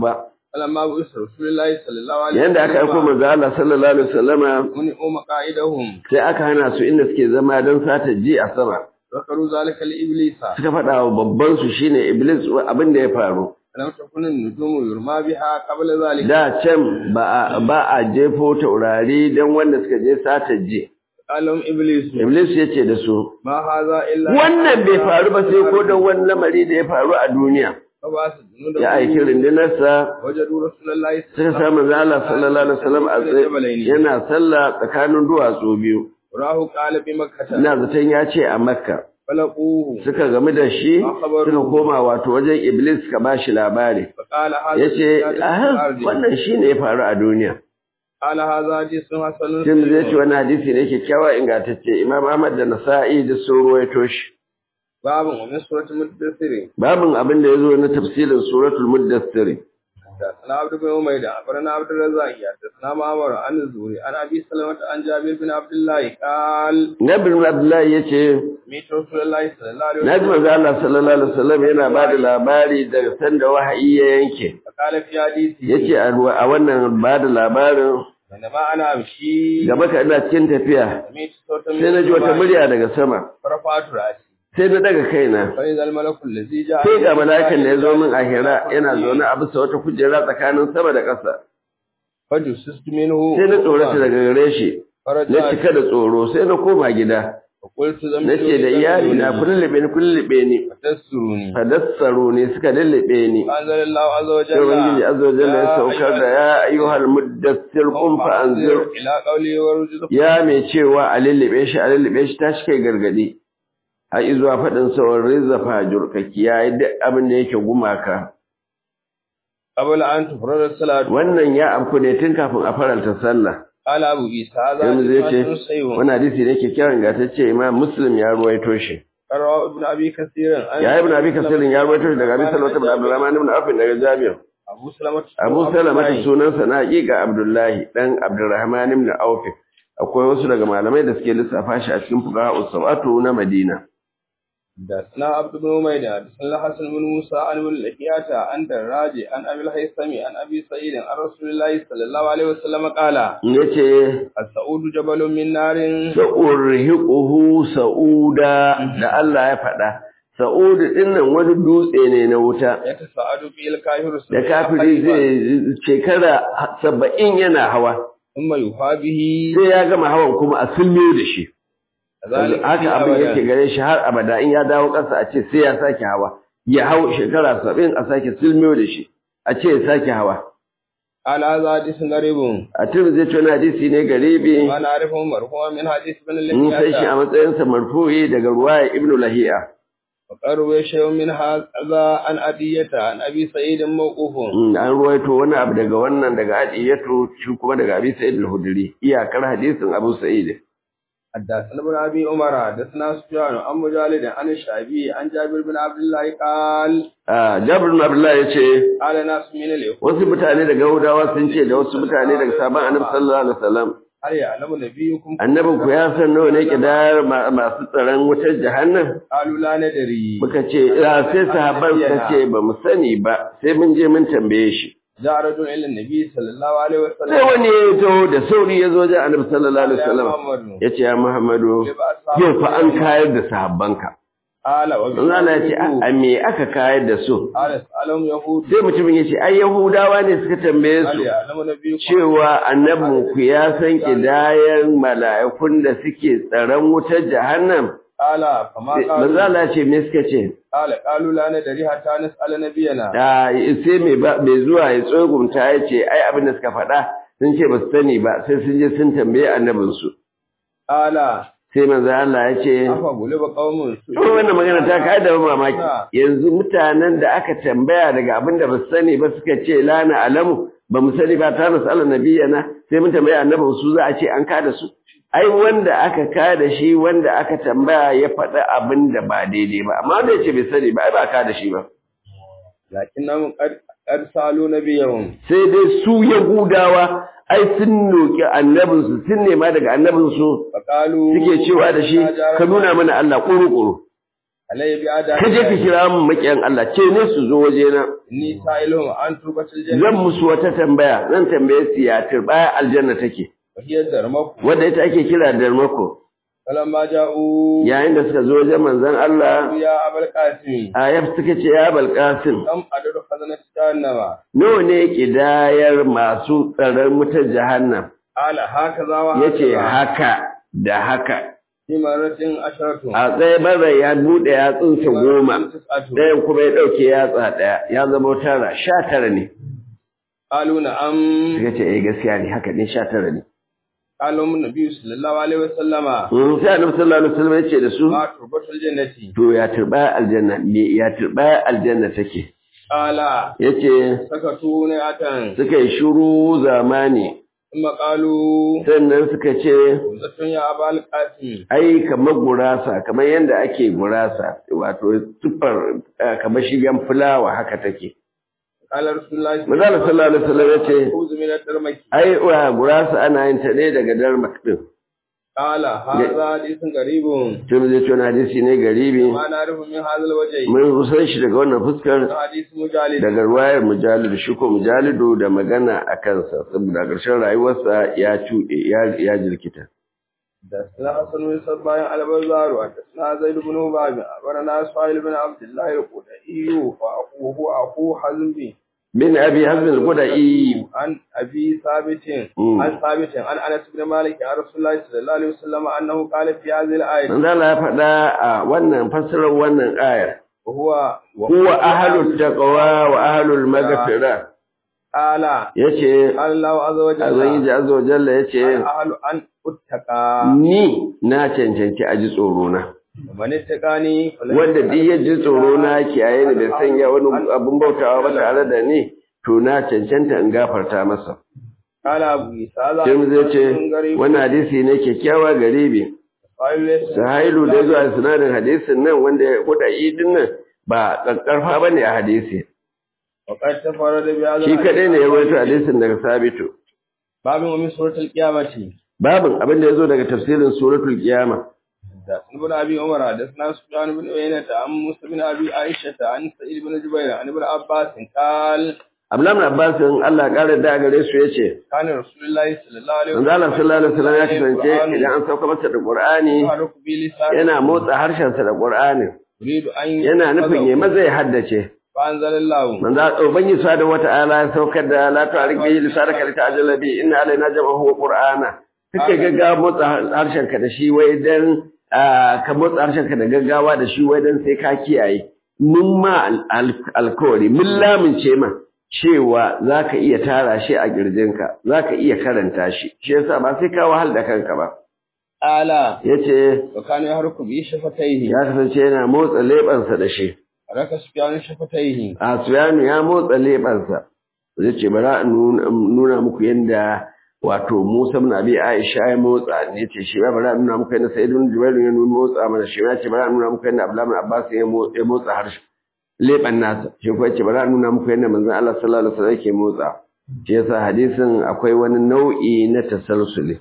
فلما بعث رسول الله صلى الله عليه yanda aka aiko manzo Allah sallallahu alaihi wasallama منعوا مقاعدهم sai aka hana su inda suke zama don sata ji a sama ذكروا ذلك لإبليس suka faɗa wa babban su shine iblis abin da ya faru لم تكن النجوم يرمى بها قبل ذلك da can ba a ba a jefo taurari don wanda suka je sata ji قال لهم إبليس iblis ya ce da su ما هذا إلا wannan bai faru ba sai ko don wani lamari da ya faru a duniya فبعث جنوده ya aiki rundunarsa وجدوا رسول الله suka samu zala sallallahu alaihi wasallam a tsaye yana sallah tsakanin duwatsu biyu وراه قال بمكة ina zaton ya ce a makka فلقوه suka gamu da shi suka koma wato wajen iblis suka ba shi labari فقال هذا ya ce زيادة في الأرض. wannan shi ne ya faru a duniya قال هذا حديث حسن Tim zai ce صحيح. wani hadisi ne kyakkyawa ingantacce imam ahmad da nasa'i da sun ruwaito shi باب ومن سورة المدثر babin abin da ya zo na tafsirin suratul muddassir حدثنا عبد بن عمير أخبرنا عبد الرزاق حدثنا معمر عن الزهري عن أبي سلمة عن جابر بن عبد الله قال nabi abdullahi ya ce ميت رسول الله صلى الله عليه na ji وسلم manzo Allah sallallahu alaihi wasallam yana ba da labari daga sanda wahayi ya yanke فقال في حديثه yace a ruwa- a wannan ba da labarin بينما أنا أمشي gaba ka ina cikin tafiya سمعت صوتا من sai na ji wata السماء murya daga sama فرفعت رأسي sai na daga kaina فإذا الملك الذي جاء sai ga mala'ikan da ya zo min a hira yana zaune a bisa wata kujera tsakanin sama da ƙasa فجسست منه sai na tsorata daga gare shi na فرجعت cika da tsoro sai na koma gida فقلت na زمت ce da iyali na kullube ni kullube ni فتسرني fadassaru ne suka lullube ni فأنزل الله عز sai ubangiji وجل azza wa jalla ya saukar da ya ayyuhal muddassir qum fa anzir إلى قوله ورجل ya mai cewa a lullube shi a lullube shi tashi kai gargadi har izuwa faɗin sauran rizza fajur ka kiyaye duk abin da yake gumaka قبل أن تفرض الصلاة wannan ya afku ne tun kafin a faranta sallah قال أبو عيسى هذا yanzu zai ce حديث صحيح wani hadisi ne kyakkyawan gatacce imam muslim ya ruwaito shi رواه ابن أبي كثير عن ya ibn abi kasirin ya ruwaito shi daga abi salama ibn abdurrahman ibn affan daga jabir أبو سلمة abu salama ta sunansa na haƙiƙa abdullahi dan abdurrahman ibn auf akwai wasu daga malamai da suke lissafa shi a cikin fuqaha usawatu na madina حدثنا عبد بن عمير حدثنا الحسن بن موسى عن ابن لحياة عن دراج عن أبي الهيثم عن أبي سعيد عن رسول الله صلى الله عليه وسلم قال yace السعود جبل من نار sa'urhiquhu sa'uda da Allah ya faɗa sa'udu dinnan wani dutse ne na wuta يتساعد فيه الكافر da kafiri zai shekara saba'in yana hawa ثم يوفى به sai ya gama hawan kuma a sulmiyo da shi ذلك haka في abin yake أبدا. gare shi har abada in ya dawo ƙasa a ce sai ya sake hawa ya hau shekara saba'in a sake sulmiyo da shi a ce ya sake hawa قال هذا حديث غريب a tun zai ce wani hadisi ne garibi وأنا أعرفه مرفوعا من حديث ابن mun san shi a لحياة matsayinsa marfu'i daga ruwaya ibnu lahiya وقد روي شيء من هذا عن أدية عن أبي سعيد موقوف Mm, an ruwaito wani abu daga wannan daga adiyatu shi kuma daga abi sa'id al-hudri iyakar hadisin abu sa'id حدثنا ابن ابي عمر حدثنا سفيان عن مجالد عن الشعبي عن جابر بن عبد الله قال ah jabir bin abdullah yace قال ناس من اليهود wasu mutane daga yahudawa sun ce da wasu mutane daga sabon annabi sallallahu alaihi wasallam هل يعلم نبيكم annabin ku ya san nawa ne kidayar ma- masu tsaron wutar jahannam قالوا لا ندري muka ce ah, sai sahabban suka ce ba mu sani ba sai mun je mun tambaye shi جاء رجل الى النبي صلى الله عليه sai وسلم wani ya taho da sauri ya zo wajen annabi sallallahu alaihi يا wasallam محمد ya ce ya muhammadu yau fa an kayar da sahabbanka قال Manzo Allah ya ce a me aka kayar da su قال اسالهم يهود sai mutumin ya ce ai yahudawa ne suka tambaye هل su يعلم نبيكم cewa annabin ku ya san kidayan mala'ikun da suke tsaron wutar jahannam قال فما manzo قالوا Allah ya ce me suka ce قال قالوا لا ندري حتى نسال نبينا da sai mai ba mai zuwa ya tsogumta ya ce ai abin da suka faɗa sun ce ba su sani ba sai sun je sun tambaye annabin su قال sai manzo Allah ya ce afa gulaba qaumun To wannan magana ta kai da mamaki. Yanzu mutanen da aka tambaya daga abin da ba su sani ba suka ce la na alamu ba mu sani ba ta nasu Allah nabiyana sai mun tambaya annabin su za a ce an kada su. Ai wanda aka kada shi wanda aka tambaya ya faɗi abin da ba daidai ba amma wanda ya ce bai sani ba ai ba kada shi ba. lakinnahum qad qad salu nabiyahum Sai dai su Yahudawa ai sun noki annabinsu sun nema daga annabinsu faqalu suke cewa da shi ka nuna mana Allah ƙuru-ƙuru. alayhi bi ada ka je ka kira mun makiyan Allah ce ne su zo waje na ni sa'ilun an turbatul janna zan musu wata tambaya zan tambaye su ya turbaya aljanna take wa hiya darmaku wanda ita ake kira darmako falamma ja'u yayin da suka zo wajen manzon Allah ya abul qasim ayab suka ce ya balqasim kam adadu khazanat jahannama nawa ne kidayar masu tsaron mutar jahannam ala hakaza wa yace hakaza. haka da haka fi maratin asharatu a tsaye bara ya bude yatsunsa goma tis'atu ɗayan kuma ya ɗauke yatsa ɗaya ya zama tara sha tara ne qalu na'am suka ce eh gaskiya ne haka ne sha tara ne qalu mun nabi sallallahu alaihi wasallama Mm, sai annabi sallallahu alaihi wasallam ya ce da su ma turbatul jannati to ya turba aljanna me ya turba aljanna take qala yace sakatu ne atan suka yi shiru zamani thumma qalu sannan suka ce zatun ya abul qasim ai kamar gurasa kamar yadda ake gurasa wato tufar eh, kamar shigen fulawa haka take qala rasulullahi Manzo sallallahu alaihi wasallam yace khudh min ad-darmaki ai wa gurasa ana yin ta ne daga darmak din qala hadha hadithun garibun tun zai ce wani hadisi ne garibi ma na'rifu min hadha al-wajhi mun san shi daga wannan fuskar hadith mujalid daga ruwayar mujalidu shi ko mujalidu da magana a kansa saboda ƙarshen rayuwarsa ya cuɗe ya- ya jirkita حدثنا حسن بن صباح البزار وحدثنا زيد بن هباب أخبرنا سهيل بن عبد الله القدائي وأخوه أخو حزم bin abi hazm al-qudai عن أبي ثابت مم. عن ثابت عن أنس بن مالك عن رسول الله صلى الله عليه وسلم أنه قال في هذه الآية manzo Allah ya faɗa a wannan fassarar wannan ayar وهو huwa ahlut taqwa wa ahlul maghfira قال yace قال الله عز وجل azan azza wa jalla yace أهل أن أتقى ni na cancanci a ji tsoro na ومن اتقاني فلن wanda duk ya ji tsoro na kiyaye ni bai sanya wani abun bautawa ba tare da ni to na cancanta in gafarta masa قال أبو عيسى هذا sai mu zai ce حديث غريب wannan hadisi ne kyakkyawa garibi قال sahailu da zuwa sinadin hadisin nan wanda ya kuda idin nan ba kakkarfa bane a hadisi وقد تفرد بهذا shi kadai ne ya الحديث rawaito hadisin daga sabitu باب ومن سورة القيامة babin abin da ya zo daga tafsirin suratul qiyama حدثنا ابن ابي عمر حدثنا سفيان بن عيينة عن موسى بن ابي عائشة عن سعيد بن جبير عن ابن عباس قال Abdullahi Abbas in Allah ya kare da gare su yace كان رسول الله صلى الله عليه manzo Allah sallallahu alaihi wasallam ya kasance idan an sauka masa da Qur'ani يحرك بلسانه yana motsa harshen sa da Qur'ani يريد ان yana nufin ya maza ya haddace فانزل الله manzo ubangi subhanahu wata'ala ya saukar da la tu'arik bihi lisanaka lita'jala bi inna alaina jam'ahu wa qur'ana kake gaggawa motsa harshen ka da shi wai dan ah, ka motsa harshen ka da gaggawa da shi wai dan sai ka kiyaye mun ma al- al- alkawari mun lamince ma cewa zaka iya tara shi a kirjinka zaka iya karanta shi shi yasa ba sai ka wahal da kanka ba قال yace وكان يحرك بشفتيه ya kasance yana motsa lebansa da shi حرك سفيان شفتيه Asuyanu ya motsa leɓansa, zai ce bara in nuna nuna muku yadda wato Musa ibn Abi Aisha ya motsa ne ce shi ba bara in nuna muku yadda Sa'id ibn Jubair ya nuna motsa mana shi ya ce bara in nuna muku yadda Abdullah ibn Abbas ya mo- ya motsa harshe leɓan nasa shi ko ya ce bara in nuna muku yadda manzon Allah sallallahu alaihi wasallam yake motsa shi yasa hadisin akwai wani nau'i na tasalsuli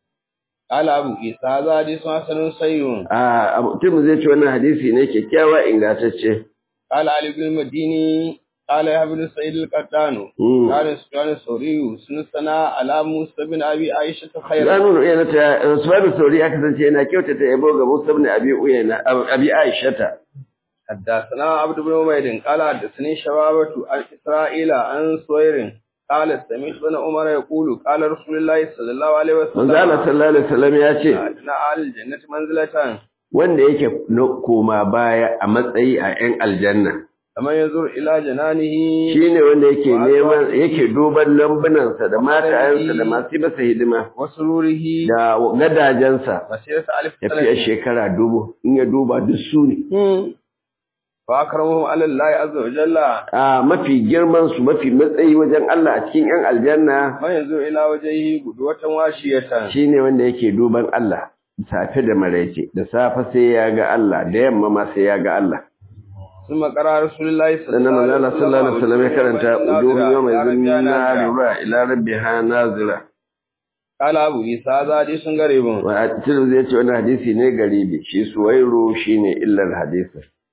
قال ابو عيسى هذا حديث حسن صحيح a mutum zai ce wannan hadisi ne kyakkyawa ingantacce قال علي بن المديني قال يا ابن سعيد القطان Mm. قال سفيان الثوري سنسنا على موسى بن ابي عائشه خيرا Zanun uyana ta Usman Sauri ya kasance yana kyautata yabo ga Musa ibn Abi Uyana Abi Aisha ta حدثنا عبد بن عبيد قال حدثني شبابة عن إسرائيل عن سوير قال سمعت بن عمر يقول قال رسول الله صلى الله عليه Manzo وسلم Allah sallallahu alaihi wasallam ya ce أدنى أهل الجنة منزلة wanda yake no- koma baya a matsayi a 'yan aljanna فمن ينظر إلى جنانه shine wanda yake neman yake duban lambunansa da matayensa da masu yi masa hidima وسروره da gadajensa مسيرة ألف tafiya سنة shekara dubu in ya duba duk su ne فأكرمهم على الله عز وجل a mafi girman su mafi matsayi wajen Allah a cikin 'yan aljanna من ينظر إلى وجهه قدوة واشية shine wanda yake duban Allah safe da maraice da safe sai ya ga Allah da yamma ma sai ya ga Allah ثم قرأ رسول الله صلى sannan الله manzo عليه Allah sallallahu alaihi wasallam ya karanta uduhu yawma إلى ربها zinna ناظرة. rura ila rabbiha nazira قال أبو عيسى هذا حديث غريب wa tirmidhi yace wannan hadisi ne garibi shi suwairu shine illar hadisi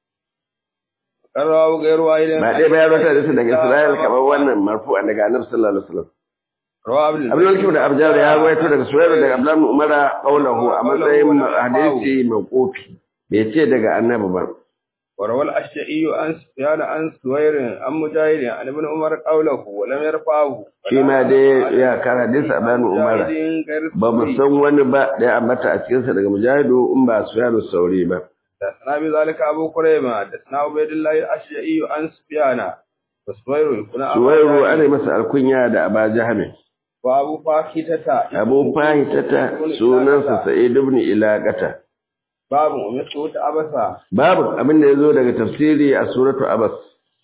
Karrawa ga yarwa idan ba dai bayan wata hadisi daga Isra'il kamar wannan marfu'a daga Annabi sallallahu alaihi wasallam Rawa Abdul Abdul Hakim da Abjar ya rawaito daga Suhaib daga Abdullah ibn Umar qaulahu a matsayin hadisi mawqufi bai ce daga Annabi ba وروى الأشعي عن سفيان عن سوير عن مجاهد عن ابن عمر قوله ولم يرفعه shi ma dai ya kara hadisi Abdullah ibn Umar ba mu san wani ba da ya ambata a cikinsa daga Mujahidu in ba Sufyan sauri ba حدثنا بذلك أبو كريمة حدثنا عبيد الله الأشعي عن سفيان وسوير يكون Suwairu ana masa alkunya da Aba Jahmi وأبو فاكتة Abu Fahitata sunansa Sa'id ibn Ilaqata باب ومثل أبسا babu abin da yazo daga tafsiri a suratu Abas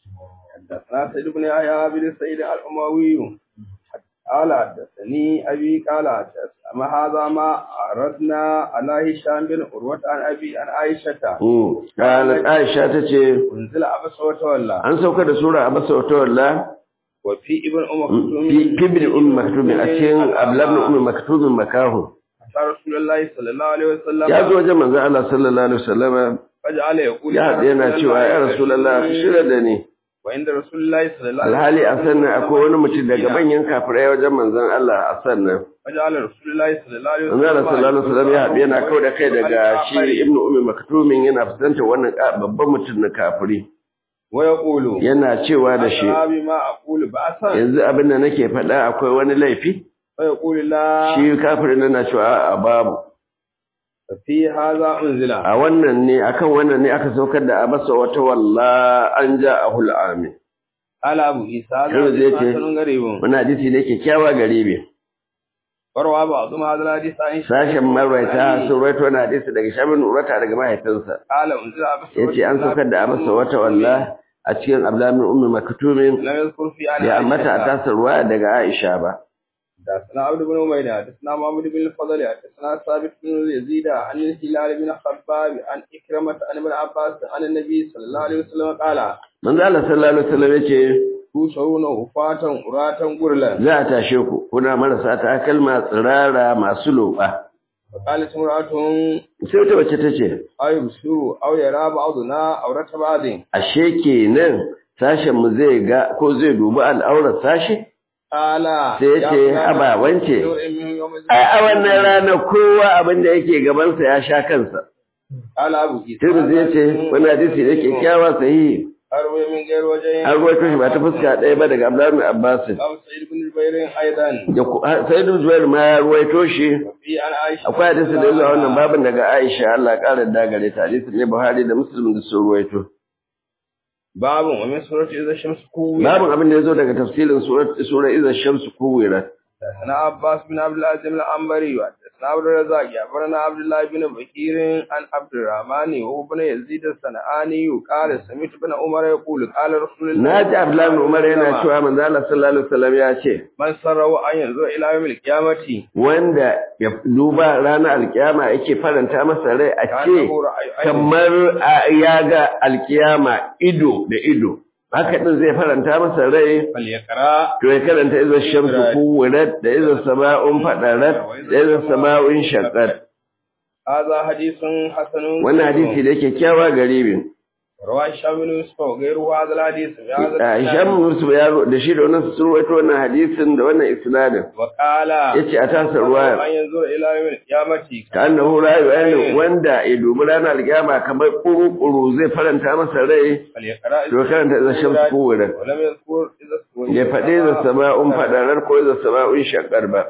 حدثنا سيد بن يحيى بن سعيد الأموي قال حدثني أبي قال أما هذا ما أردنا على هشام بن عروة عن أبي عن عائشة Mm. Qalat Aisha tace أنزل أبس وتولى an sauka da sura Abas wa tawalla وفي ابن أم fi مكتوم ibn umm maktub a cikin Abdullah ibn umm maktub makahu أتى رسول الله صلى الله عليه وسلم ya zo wajen manzo Allah sallallahu alaihi wasallam فجعل يقول ya haɗe yana cewa ya rasulullah ka shirya da ni وعند رسول الله صلى الله عليه alhali a sannan akwai wani mutum daga manyan kafirai wajen manzon Allah a sannan فجعل رسول الله صلى الله عليه manzo Allah sallallahu alaihi wasallam ya haɗe yana kau da kai daga shi ibn umm maktumin yana fuskantar wannan ka- babban mutum na kafiri ويقول yana cewa da shi أترى بما أقول بأسا yanzu abin da nake faɗa akwai wani laifi فيقول لا shi kafirin yana cewa a babu ففي هذا أنزل a wannan ne akan wannan ne aka saukar da abasa wata walla an ja a hul'ami قال أبو عيسى هذا Yau zai ce- حديث غريب wani hadisi ne kyakkyawa gare me وروى بعضهم هذا الحديث عن sashen marwaita sun rawaito wani hadisi daga shamin urata daga mahaifinsa قال أنزل أبس ya ce an saukar da abasa wata walla a cikin ablamin ummi maktumin لم يذكر في عن ya ambata a عائشة. tasar ruwa daga aisha ba حدثنا عبد بن عبيدة حدثنا محمد بن الفضل حدثنا ثابت بن يزيد عن الهلال بن خباب عن إكرمة عن ابن عباس عن النبي صلى الله عليه وسلم قال manzo Allah sallallahu alaihi wasallam yace تشعرون وفاة أراتا غرلا za a tashe ku kuna marasa takalma tsirara masu loba فقالت امرأة sai wata wacce tace أو يبصر أو يرى بعضنا عورة بعض ashe kenan sashen mu zai ga ko zai dubi al'aurar sashi قال sai ya ce haba wance ai a wannan rana kowa abin da yake gabansa ya sha kansa قال أبو عيسى Tirmidhi ya ce wani hadisi da kyakkyawa sahihi أروي من غير وجه an ruwaito shi ba ta fuska ɗaya ba daga Abdullahi bin Abbas أو سعيد بن جبير أيضا da ku- ha- Sa'id bin Zubair ma ya ruwaito shi وفي عن عائشة akwai hadisi da yazo a wannan babin daga Aisha Allah ya ƙara da gare ta hadisi ne Buhari da Muslim da sun ruwaito باب ومن سورة إذا الشمس كورت babin abin da yazo daga tafsirin surat sura Iza Shamsu Kuwirat حدثنا عباس بن عبد العزيز العنبري وحدثنا عبد الرزاق أخبرنا عبد الله بن بكير عن عبد الرحمن وهو بن يزيد الصنعاني قال سمعت بن عمر يقول قال رسول الله na ji Abdullahi bin Umar yana cewa manzo Allah sallallahu alaihi wasallam ya ce من سره أن ينظر إلى يوم القيامة wanda ya duba ranar alkiyama yake faranta masa rai a ce كأنه رأي عين kamar a- ya ga alkiyama ido da ido haka din zai faranta masa rai فليقرأ to ya karanta iza shamsu kuwirat da iza sama'un fadarat da iza sama'un shaqqat هذا حديث حسن wannan hadisi da yake kyawa garibi رواه هشام بن يوسف وغيره هذا الحديث بهذا Hisham الإسناد. Yusuf ya ro- da shi da wannan sun rawaito wannan hadisin da wannan isnadin وقال yace a tasa ruwaya أن ينظر إلى يوم القيامة ka annahu rayu ayyana wanda ya dubi ranar alkiyama kamar kuru-kuru zai faranta masa rai فليقرأ to karanta iza shamsu kuwirat ولم يذكر إذا استوى ya faɗi iza sama'un fadarar ko iza sama'un shaqqar ba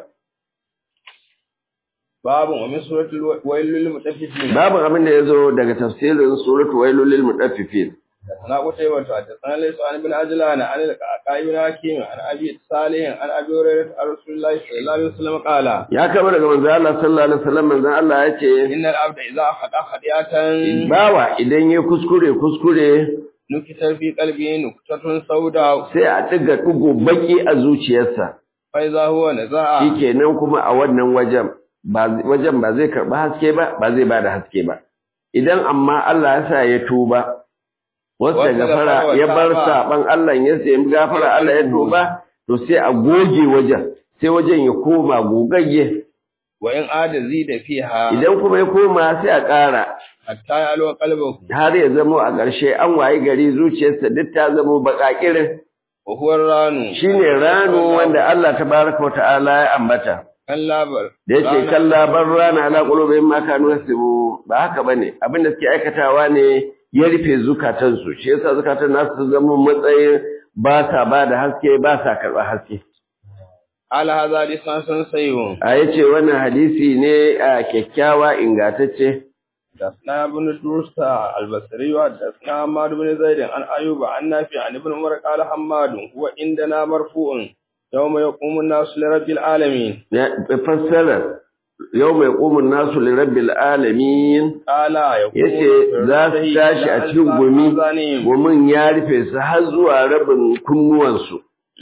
باب ومن سورة الويل للمطففين babu abin da yazo daga tafsirin suratul wailul lil mutaffifin حدثنا قتيبة حدثنا ليس عن ابن عجلان عن القعقاع بن حكيم عن أبي صالح عن أبي هريرة عن رسول الله صلى الله عليه وسلم قال ya kama daga manzo Allah sallallahu alaihi wasallam manzo Allah ya ce إن العبد إذا أخذ خطيئة bawa idan ya kuskure kuskure نكت في قلبه نكتة سوداء sai a diga dugo baki a zuciyarsa فإذا هو نزع shikenan kuma a wannan wajen ba wajen ba zai karba haske ba ba zai bada haske ba idan amma Allah ya sa ya tuba wasta Wasta gafara gafara ya wa bar taba. saban Allah ya sai gafara Allah ya tuba to sai a goge wajen sai wajen ya koma gogagge wa in ada zida fiha idan kuma ya koma sai a ƙara hatta ya alwa qalbahu har ya zamo a ƙarshe an wayi gari zuciyarsa duk ta zamo baƙaƙirin wa huwa ranu shine rano wanda Allah tabaraka wata'ala ya ambata kan labar da yake kalla bar rana ala qulubihim ma kanu yasibu ba haka bane abin da suke aikatawa ne ya rufe zukatansu shi yasa zukatan nasu su zama matsayin ba sa ba da haske ba sa karɓar haske ala hadha lisan sayyun a yace wannan hadisi ne a kyakkyawa ingantacce دسنا ابن دوستا البصري ودسنا حماد بن زيد عن أيوب عن نافع عن ابن عمر قال حماد هو عندنا مرفوع يوم يقوم الناس لرب العالمين fassara yau mai ƙumin nasu lirabbil alamin قال yace za su tashi a cikin gumi gumin ya rufe su har zuwa rabin kunnuwansu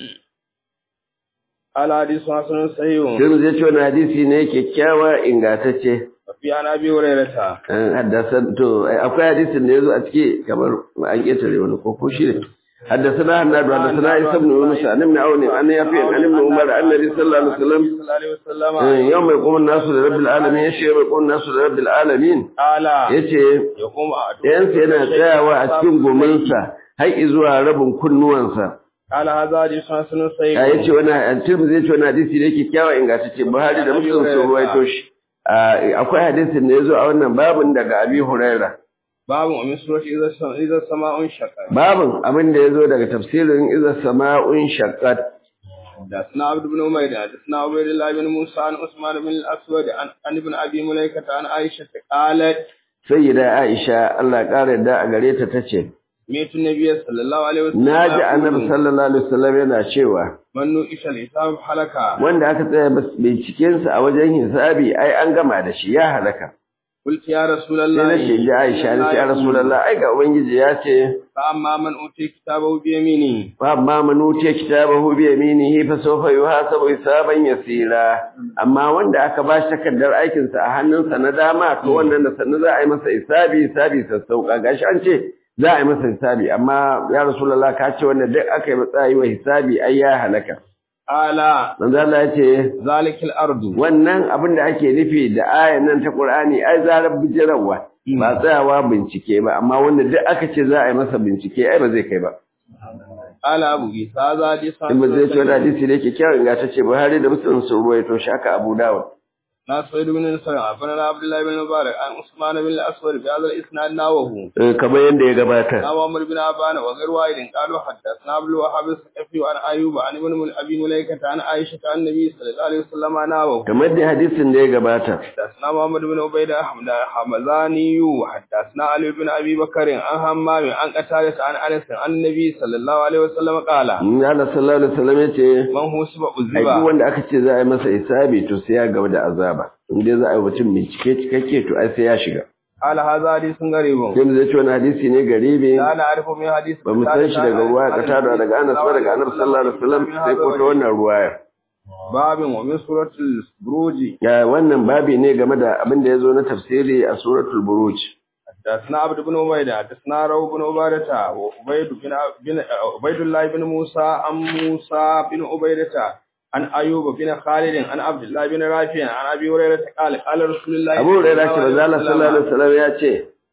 قال حديث حسن صحيح Tirmidhi ya ce wani hadisi ne kyakkyawa ingantacce وفي عن أبي هريرة haddasan to akwai hadisin da yazo a ciki kamar an ketare wani ko ko shi ne حدثنا هناد حدثنا عيسى بن يونس عن ابن عون عن يافع عن ابن عمر عن النبي صلى الله عليه وسلم صلى الله عليه وسلم يوم يقوم الناس لرب العالمين يشي يوم يقوم الناس لرب العالمين قال yace يقوم ɗayansa yana tsayawa a cikin gominsa har zuwa rabin kunnuwansa قال هذا حديث حسن a صحيح yace wani tirmidhi yace wani hadisi ne kyakkyawa ingantacce Buhari da Muslim sun ruwaito shi Ah, akwai hadisin da yazo a wannan babin daga Abi Huraira باب ومن سورة إذا السماء إذا السماء انشقت babin abin da yazo daga tafsirin iza sama'un shaqqat حدثنا عبد بن عمير حدثنا عبيد الله بن موسى عن عثمان بن الاسود عن عن ابن ابي مليكه عن عائشه قالت sayyida Aisha Allah ƙara da a gare ta tace ميت النبي صلى الله عليه وسلم naji annabi sallallahu alaihi wasallam yana cewa من نوئش الحساب حلقة wanda aka tsaya binciken sa a wajen hisabi ai an gama da shi ya halaka قلت يا رسول sai الله na ce ji Aisha ni ce ya Rasulullah ai ga ubangiji ya ce فأما من أوتي كتابه بيمينه fa amma man utiya kitabahu bi yaminihi fa sawfa yuhasabu hisaban yasira amma wanda aka ba shi takardar aikin sa a hannunsa na dama to wannan da sannu za a yi masa hisabi hisabi sassauka gashi an ce za a yi masa hisabi amma ya Rasulullah ka ce wanda duk aka yi matsayi wa hisabi ai ya halaka قال manzo Allah ya ce ذلك الأرض wannan abin da ake nufi da ayan nan ta Qur'ani ai zarar bijirarwa ba tsayawa bincike ba amma wanda duk aka ce za a yi masa bincike ai ba zai kai ba قال أبو عيسى هذا حديث in ba zai ce wani hadisi da yake kyawun ga ta ce Buhari da Muslim sun ruwaito shi haka Abu Dawud ناصر بن نصر عن عبد الله بن مبارك عن عثمان بن الأسود بهذا الإسناد ناوه Eh, kamar yadda ya gabata أبو عمرو بن عبان وغير واحد قالوا حدثنا عبد الوهاب الثقفي وعن أيوب عن ابن أبي مليكة عن عائشة عن النبي صلى الله عليه وسلم ناوه kamar da hadisin da ya gabata حدثنا محمد بن عبيدة حمد حمزاني حدثنا علي بن أبي بكر عن همام عن قتادة عن أنس عن النبي صلى الله عليه وسلم قال in Allah sallallahu alaihi wasallam ya ce من هو سبع ai duk الزبا wanda aka ce za a yi masa hisabi to sai ya gaba da azaba in dai za a yi mutum bincike cikakke to ai sai ya shiga قال هذا حديث غريب sai mu zai ce wani hadisi ne garibi لا نعرف من حديث ba mu san shi daga ruwa ka tada daga Anas ba daga Annabi sallallahu alaihi wasallam sai ko ta wannan ruwayar باب ومن سورة البروج ya wannan babi ne game da abin da ya zo na tafsiri a suratul buruj حدثنا عبد بن عبيدة حدثنا رو بن عبادة وعبيد بن بن عبيد الله بن موسى عن موسى بن عبيدة عن أيوب بن خالد عن عبد الله بن رافع عن أبي هريرة قال قال رسول الله Abu Hurairah ce manzo Allah sallallahu alaihi wasallam ya ce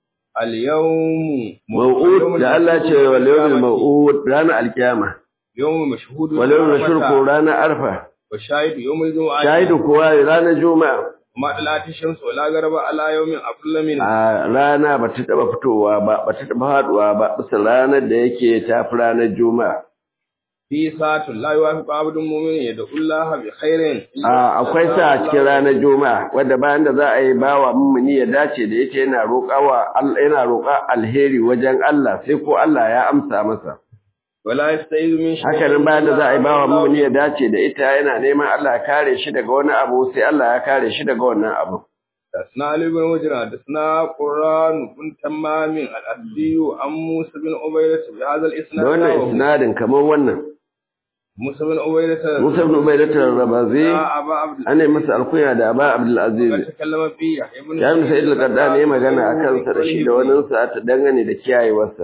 اليوم mau'ud da Allah ce wal yawmil mau'ud ranar alkiyama يوم مشهود wal yawmil mashhur ko ranar arfa وشاهد يوم الجمعة shahidu kuwa ranar juma'a ما طلعت الشمس ولا غرب على يوم أفضل منه a rana ba ta taba fitowa ba ba ta taba haduwa ba bisa ranar da yake tafi ranar juma'a في ساعة لا يوافق عبد مؤمن يدعو الله بخير a akwai sa a cikin ranar juma'a wadda bayan da za a yi bawa mummuni ya dace da yake yana roƙawa Allah yana roƙa alheri wajen Allah sai ko Allah ya amsa masa ولا يستعيذ من شيء haka nan bayan da za a yi bawa mummuni ya dace da ita yana neman Allah ya kare shi daga wani abu sai Allah ya kare shi daga wannan abu حدثنا علي بن مجرى حدثنا قران بن تمام الأسدي عن موسى بن عبيدة بهذا da الإسناد wannan نحوه. isnadin kamar wannan موسى بن عبيدة Musa ibn Ubaydah al-Rabazi يا أبا عبد ana yi masa alkunya da Aba Abdul Aziz الله تكلم فيه يحيى بن ya ibn Sa'id al-Qaddani ya magana akan sa da shi da wani sa ta dangane da kiyayewarsa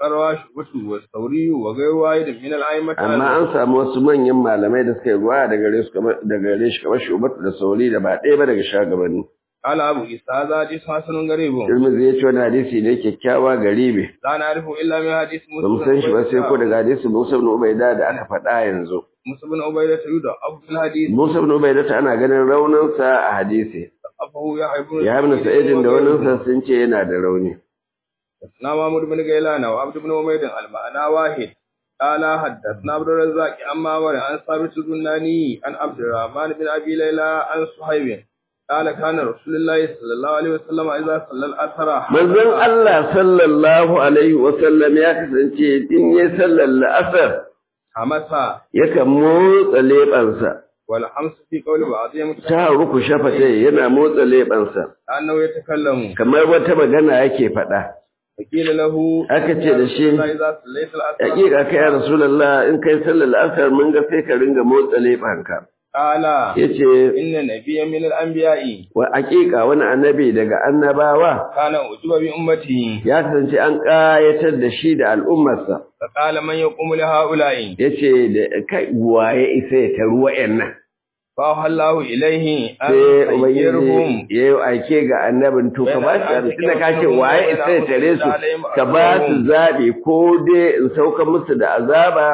وقروا شعبة والثوري وغير واحد من الأئمة amma an samu wasu manyan malamai da suka yi ruwa daga gare su kamar daga gare shi kamar shubatu da sauri da ba ɗaya ba daga shagabanni قال أبو إسحاق هذا حديث حسن غريب Tirmidhi ya ce wani hadisi ne kyakkyawa garibi لا نعرف إلا من حديث ba mu san shi ba sai ko daga hadisi Musa ibn Ubaida da aka faɗa yanzu موسى بن عبيدة يدعى أبو في الحديث Musa ibn Ubaida ta ana ganin rauninsa a hadisi أبو يحيى بن ya ibn Sa'id da waninsa sun ce yana da rauni حدثنا محمود بن غيلان وعبد بن حميد المعنى واحد قال حدثنا عبد الرزاق عن معمر عن ثابت البناني عن عبد الرحمن بن ابي ليلى عن صهيب قال كان رسول الله صلى الله عليه وسلم اذا صلى العصر manzon Allah sallallahu alaihi wa sallam ya kasance in ya sallar la'asar حمسا yakan motsa leɓansa والحمس في قول بعضهم ta ruku shafatai yana motsa leɓansa انه يتكلم kamar wata magana yake faɗa فقيل له aka ce da shi اذا صليت العصر hakika kai ya rasulullah in kai sallar la'asar mun ga sai ka ringa motsa leɓanka قال yace ان نبيا من الانبياء wa hakika wani annabi daga annabawa كان اعجب بامته ya kasance an ƙayatar da shi da al'ummarsa فقال من يقوم لهؤلاء yace da kai waye isa ya taru wa'annan فأوحى الله إليه أن sai يخيرهم ubangiji ya yi aike ga annabin to ka ba su tun da ka ce waye isa ya tare su ka ba su zaɓi ko dai in sauka musu da azaba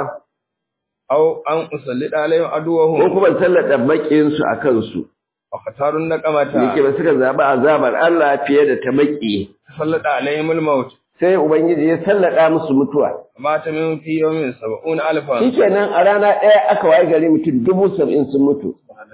أو أن أسلط عليهم ko عدوهم kuma sallata maƙinsu a kansu واختاروا النقمة yake ba suka zaɓi azabar Allah fiye da ta maƙi سلط عليهم الموت sai ubangiji ya sallada musu mutuwa مات منهم في يوم سبعون ألفا shikenan a rana ɗaya aka waye gari mutum dubu saba'in sun mutu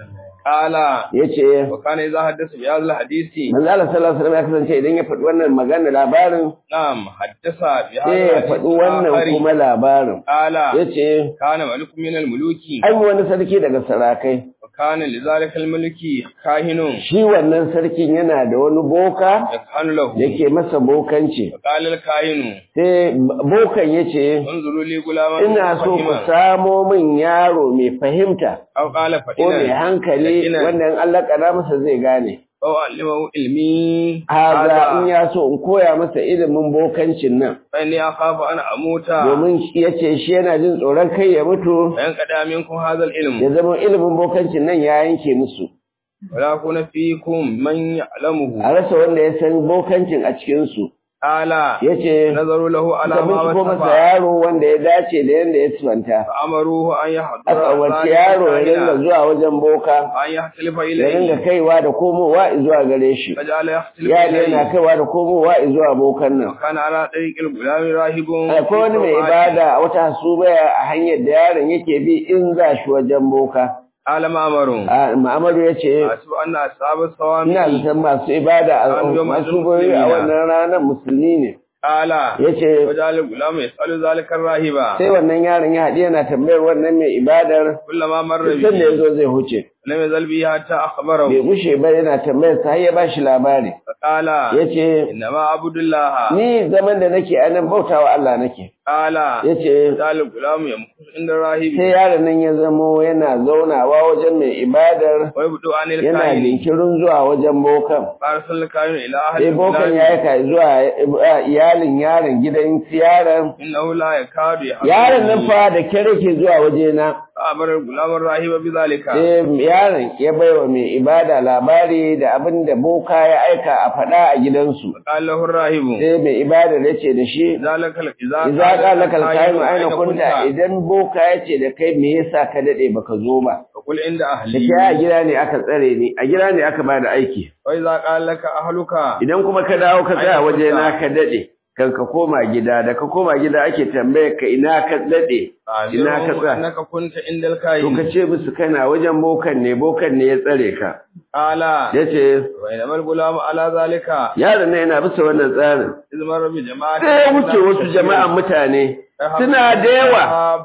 قال yace وكان إذا حدث بهذا الحديث manzo Allah sallallahu alaihi wasallam ya kasance idan ya faɗi wannan magana labarin نعم حدث sai بهذا ya الحديث faɗi wannan آخر. kuma labarin قال yace كان ملك من الملوك an yi wani sarki daga sarakai وكان لذلك الملك كاهن shi wannan sarkin yana da wani boka يكهن له yake masa bokanci فقال الكاهن sai bokan yace انظروا لي غلاما ina so ku فهما samo min yaro mai fahimta أو قال ko mai فإن hankali Ina- wanda in Allah kada masa zai gane أو علمه علمي haza in ya so in koya masa ilimin bokancin nan فإني أخاف أن أموت domin ya ce shi yana jin tsoron kai ya mutu فينقطع منكم هذا العلم ya zama ilimin bokancin nan ya yanke musu ولا يكون فيكم من يعلمه a rasa wanda ya san bokancin a cikinsu قال ya ce نظروا له على suka ما binciko masa وصف yaro wanda ya dace da yadda ya sifanta فأمروه أن يحضر aka umarci ذلك yaro ya ringa الكاهن zuwa wajen boka أن يختلف ya ringa إليه kaiwa da komowa zuwa gare shi فجعل يختلف ya yana إليه kaiwa da komowa zuwa bokan nan وكان على طريق الغلام راهب akwai wani mai ibada a wata hasubaya a hanyar da yaron yake bi in za shi wajen boka قال مأمر a Muhammadu ya ce أحسب أن أصحاب الصوامع ina zaton masu ibada a An yi masu musulmi goyi a na. wannan ranar musulmi ne قال ya ce وجعل الغلام يسأل ذلك الراهب sai wannan yaron ya haɗu yana tambayar wannan mai ibadar كلما مر san da ya به zo zai huce لم يزل به حتى bai أخبره gushe ba yana tambayar sa har ya bashi labari فقال ya ce إنما أعبد الله ni zaman da nake a nan bautawa Allah nake قال ya ce وجعل الغلام يمكث عند الراهب sai yaron nan ya zamo yana zaunawa wajen mai ibadar ويبدو عن yana الكائن jinkirin zuwa wajen bokan فأرسل الكائن إلى أهل sai bokan الغلام ya aika zuwa iyalin yaron gidan yaron إنه لا يكاد يحضر yaron nan fa da kyar ke zuwa wajena فأمر الغلام الراهب بذلك sai yaron ya baiwa mai ibada labari da abin da boka ya aika a faɗa a gidansu قال له الراهب sai mai ibada ya ce da shi ذلك إذا idza qala kal kainu aina كنت kunta idan boka ya ce da kai me yasa ka dade baka zo ba فقل عند da أهلي kai a gida ne aka tsare ni a gida ne aka bada aiki وإذا قال لك أهلك idan kuma ka dawo ka tsaya Aina waje na kunta. ka dade kan ka koma gida da ka koma gida ake tambayar ka ina ka dade ina ka أخبرهم tsaya أنك كنت عند to ka الكائن ce musu kana wajen bokan ne bokan ne ya tsare ka قال yace وإنما الغلام على ذلك yaron nan yana bisa wannan tsarin إذ مر بجماعة sai ya wuce wasu jama'an mutane suna da yawa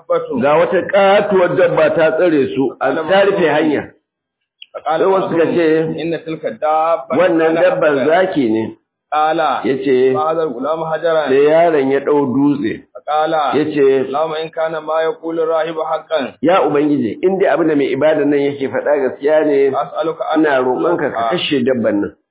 ga wata katuwar dabba ta tsare su a ta rufe hanya فقال sai wasu suka ce إن تلك الدابة wannan dabban zaki ne قال yace فهذا الغلام حجرا sai yaron ya dau dutse فقال yace اللهم إن كان ما يقول الراهب حقا ya ubangiji in dai abin da mai ibada nan yake faɗa gaskiya ne أسألك أن ina roƙonka ka kashe dabban nan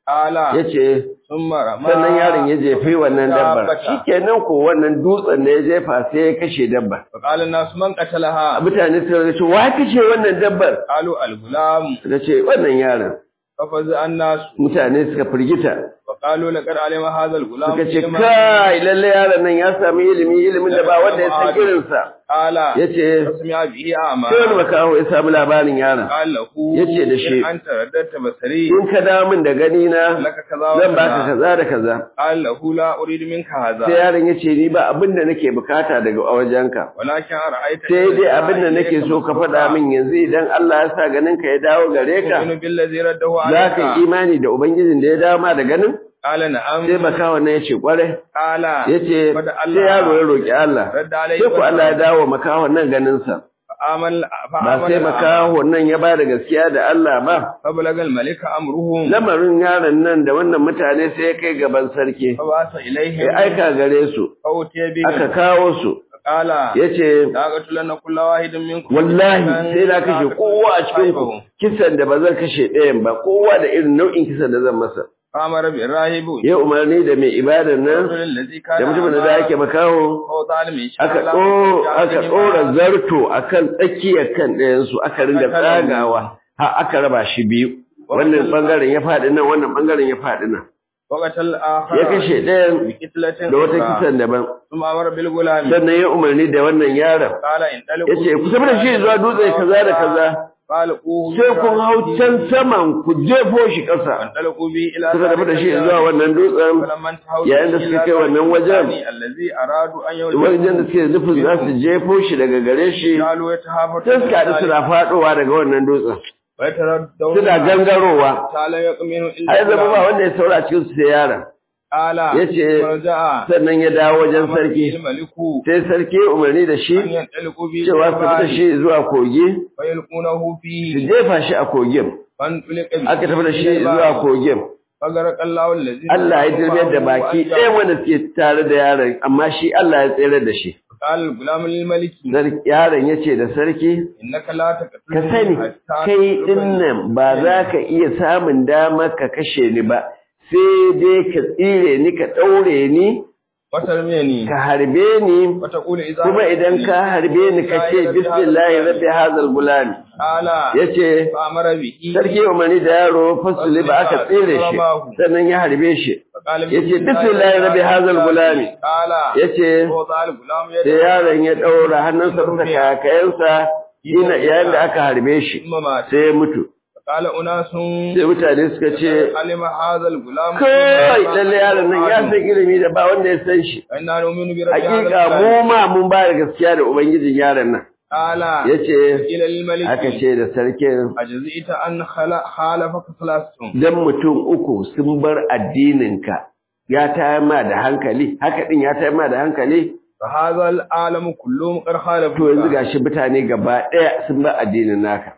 ala yace thumma rama sannan yaron ya jefi wannan dabbar dabbata. shikenan ko wannan dutsen da ya jefa sai ya kashe dabbar fa qala an-nas man qatalaha mutane suka ce wa kashe wannan dabbar qalu al-gulam suka ce wannan yaron fa faza an-nas mutane suka firgita wa qalu laqad alima hadha al-gulam suka ce kai lalle yaron nan ya sami ilimi ilimin da ba wanda ya san irinsa qala yace asmi'a bihi ama sai wani makaho ya samu labarin yaron qala lahu Yace da shi, in anta raddatta basari in ka dawo min da gani na laka kaza wa zan baka kaza da kaza qala lahu la uridu minka hadha sai yaron ya ce ni ba abin da nake bukata daga wajenka walakin ara'aita sai dai abin da nake so ka faɗa min yanzu idan Allah ya sa ganin ka ya dawo gare ka tu'minu billazi raddahu za ka alayka yi imani da ubangijin da ya dawo ma da ganin qala na'am sai makawan nan ya ce kwarai qala ya ce Fada sai Allah. yaro ya roƙi Allah radda alayhi sai ku Allah ya dawo makawan nan ganinsa amal fa ba sai makawan nan ya ba da gaskiya da Allah ba fa balagal malika amruhum lamarin yaron nan da wannan mutane sai ya kai gaban sarki fa basa ilaihi ya aika gare su fa utiya bi aka kawo su qala ya ce laqatulanna kullu wahidin minkum wallahi sai na kashe kowa a cikin ku kisan da ba zan kashe ɗayan ba kowa da irin nau'in kisan da zan masa amara bi rahibu ya umarni da mai ibadar nan allazi da kana mutumin da ake makaho ko zalimi aka ɗo- aka ɗora zarto akan tsakiyar kan ɗayansu aka ringa tsagawa har aka raba shi biyu wannan bangaren ya faɗi nan wannan bangaren ya faɗi nan waqatal akhar ya kashe ɗayan bi kitlatin da wata kisan daban thumma amara bil gulami sannan ya umarni da wannan yaron qala in ya ce ku tafi da shi zuwa dutse kaza da kaza qala quhu sai kun hau can saman ku jefo shi ƙasa talaqu bi ila suka tafi da shi zuwa wannan dutsen falamman tahawu yayin da suka kai wannan wajen allazi aradu an yau wajen da suke nufin za su jefo shi daga gare shi qalu yatahafatu sai suka haɗu suna faɗowa daga wannan dutsen wa yataraddaw suna gangarowa ta'ala yaqminu illa ai zama ba wanda ya saura a cikin su sai yaron ala yace farja'a sannan ya dawo wajen sarki maliku sai sarki ya umarni da shi an yantaliqu bi cewa su fita shi zuwa kogi fa yalqunahu su fihi jefa shi a kogin fan tulqa bi aka tafi da shi zuwa kogin fagara kallahu allazi Allah ya dirmiyar da baki ɗaya wanda suke tare da yaron amma shi Allah ya tsere da shi qala gulam lil maliki Sarki- yaron ya ce da sarki innaka la taqtulu ka sani kai dinnan ba za ka iya samun damar ka kashe ni ba sai dai ka tsire ni ka ɗaure ni watar meni ka harbe ni wata kula idza kuma idan ka harbe ni ka ce bismillahi rabbi hazal gulami ala yace fa amara bihi sarki umarni da yaro fasuli ba aka tsire shi sannan ya harbe shi yace bismillahi rabbi hazal gulami ala yace ko zal gulam ya sai yaron ya ɗaura hannunsa bisa kakayensa ina yayin da aka harbe shi mama sai ya mutu qala unasun sai mutane suka ce alima hadha gulam kai lalle yaron nan ya san ilimi da ba wanda ya san shi inna nu'minu bi rabbil hakika mu ma mun ba da gaskiya da ubangijin yaron nan ala yace ila lil malik aka ce da sarkin ajzita an khala khalafaka salastum dan mutum uku sun bar addininka ya tayar ma da hankali haka din ya tayar ma da hankali fa hadha al alam kulluhum qad khalafu to yanzu gashi mutane gaba daya sun bar addinin naka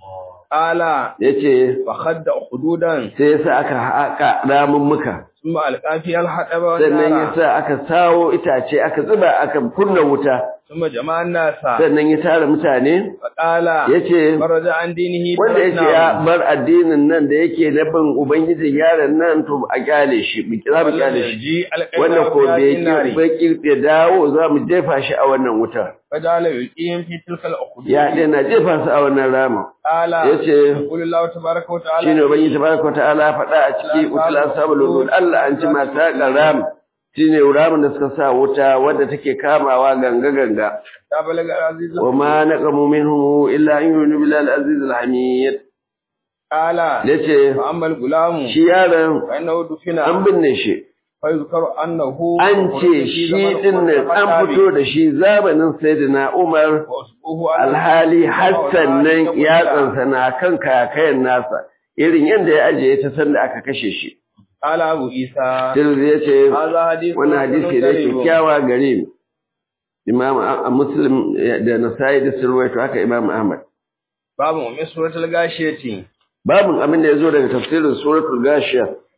ala yace fa khadda hududan sai yasa aka haka ramin muka thumma alqafi al hadaba sannan yasa aka sawo itace aka zuba aka kunna wuta thumma jama'an nasa sannan ya tara mutane fa qala yace faraja an dinihi wanda yake ya bar addinin nan da yake na bin ubangijin yaron nan to a kyale shi mu kira mu kyale shi wanda ko bai ki bai ki ya dawo za mu jefa shi a wannan wutar fajala yuqim fi tilka al ukhud ya dana jefa su a wannan rama ala yace qul allah tabaaraka wa ta'ala shine ubangiji tabaraka wa ta'ala faɗa a ciki utla sabul wudud Allah an ci mata karam shine ramin da suka sa wuta wadda take kamawa ganga ganga ta balaga aziz wa ma naqamu minhum illa an yu'minu billahi al-aziz al-hamid ala yace fa amma al gulam shi yaron fa innahu dufina an binne shi fa yuzkaru annahu an ce shi din nan an fito da shi zamanin sayyidina Umar alhali Hassan nan ya tsansa na kan kakayen nasa irin yadda ya ajiye ta sanda aka kashe shi ala abu isa Tirmidhi ya ce hadha hadith wannan hadisi ne kyakkyawa gare mu Imam a Muslim da Nasa'i da Sirwaito haka Imam Ahmad babu min suratul gashiyati babun abin da yazo daga tafsirin suratul Gashiya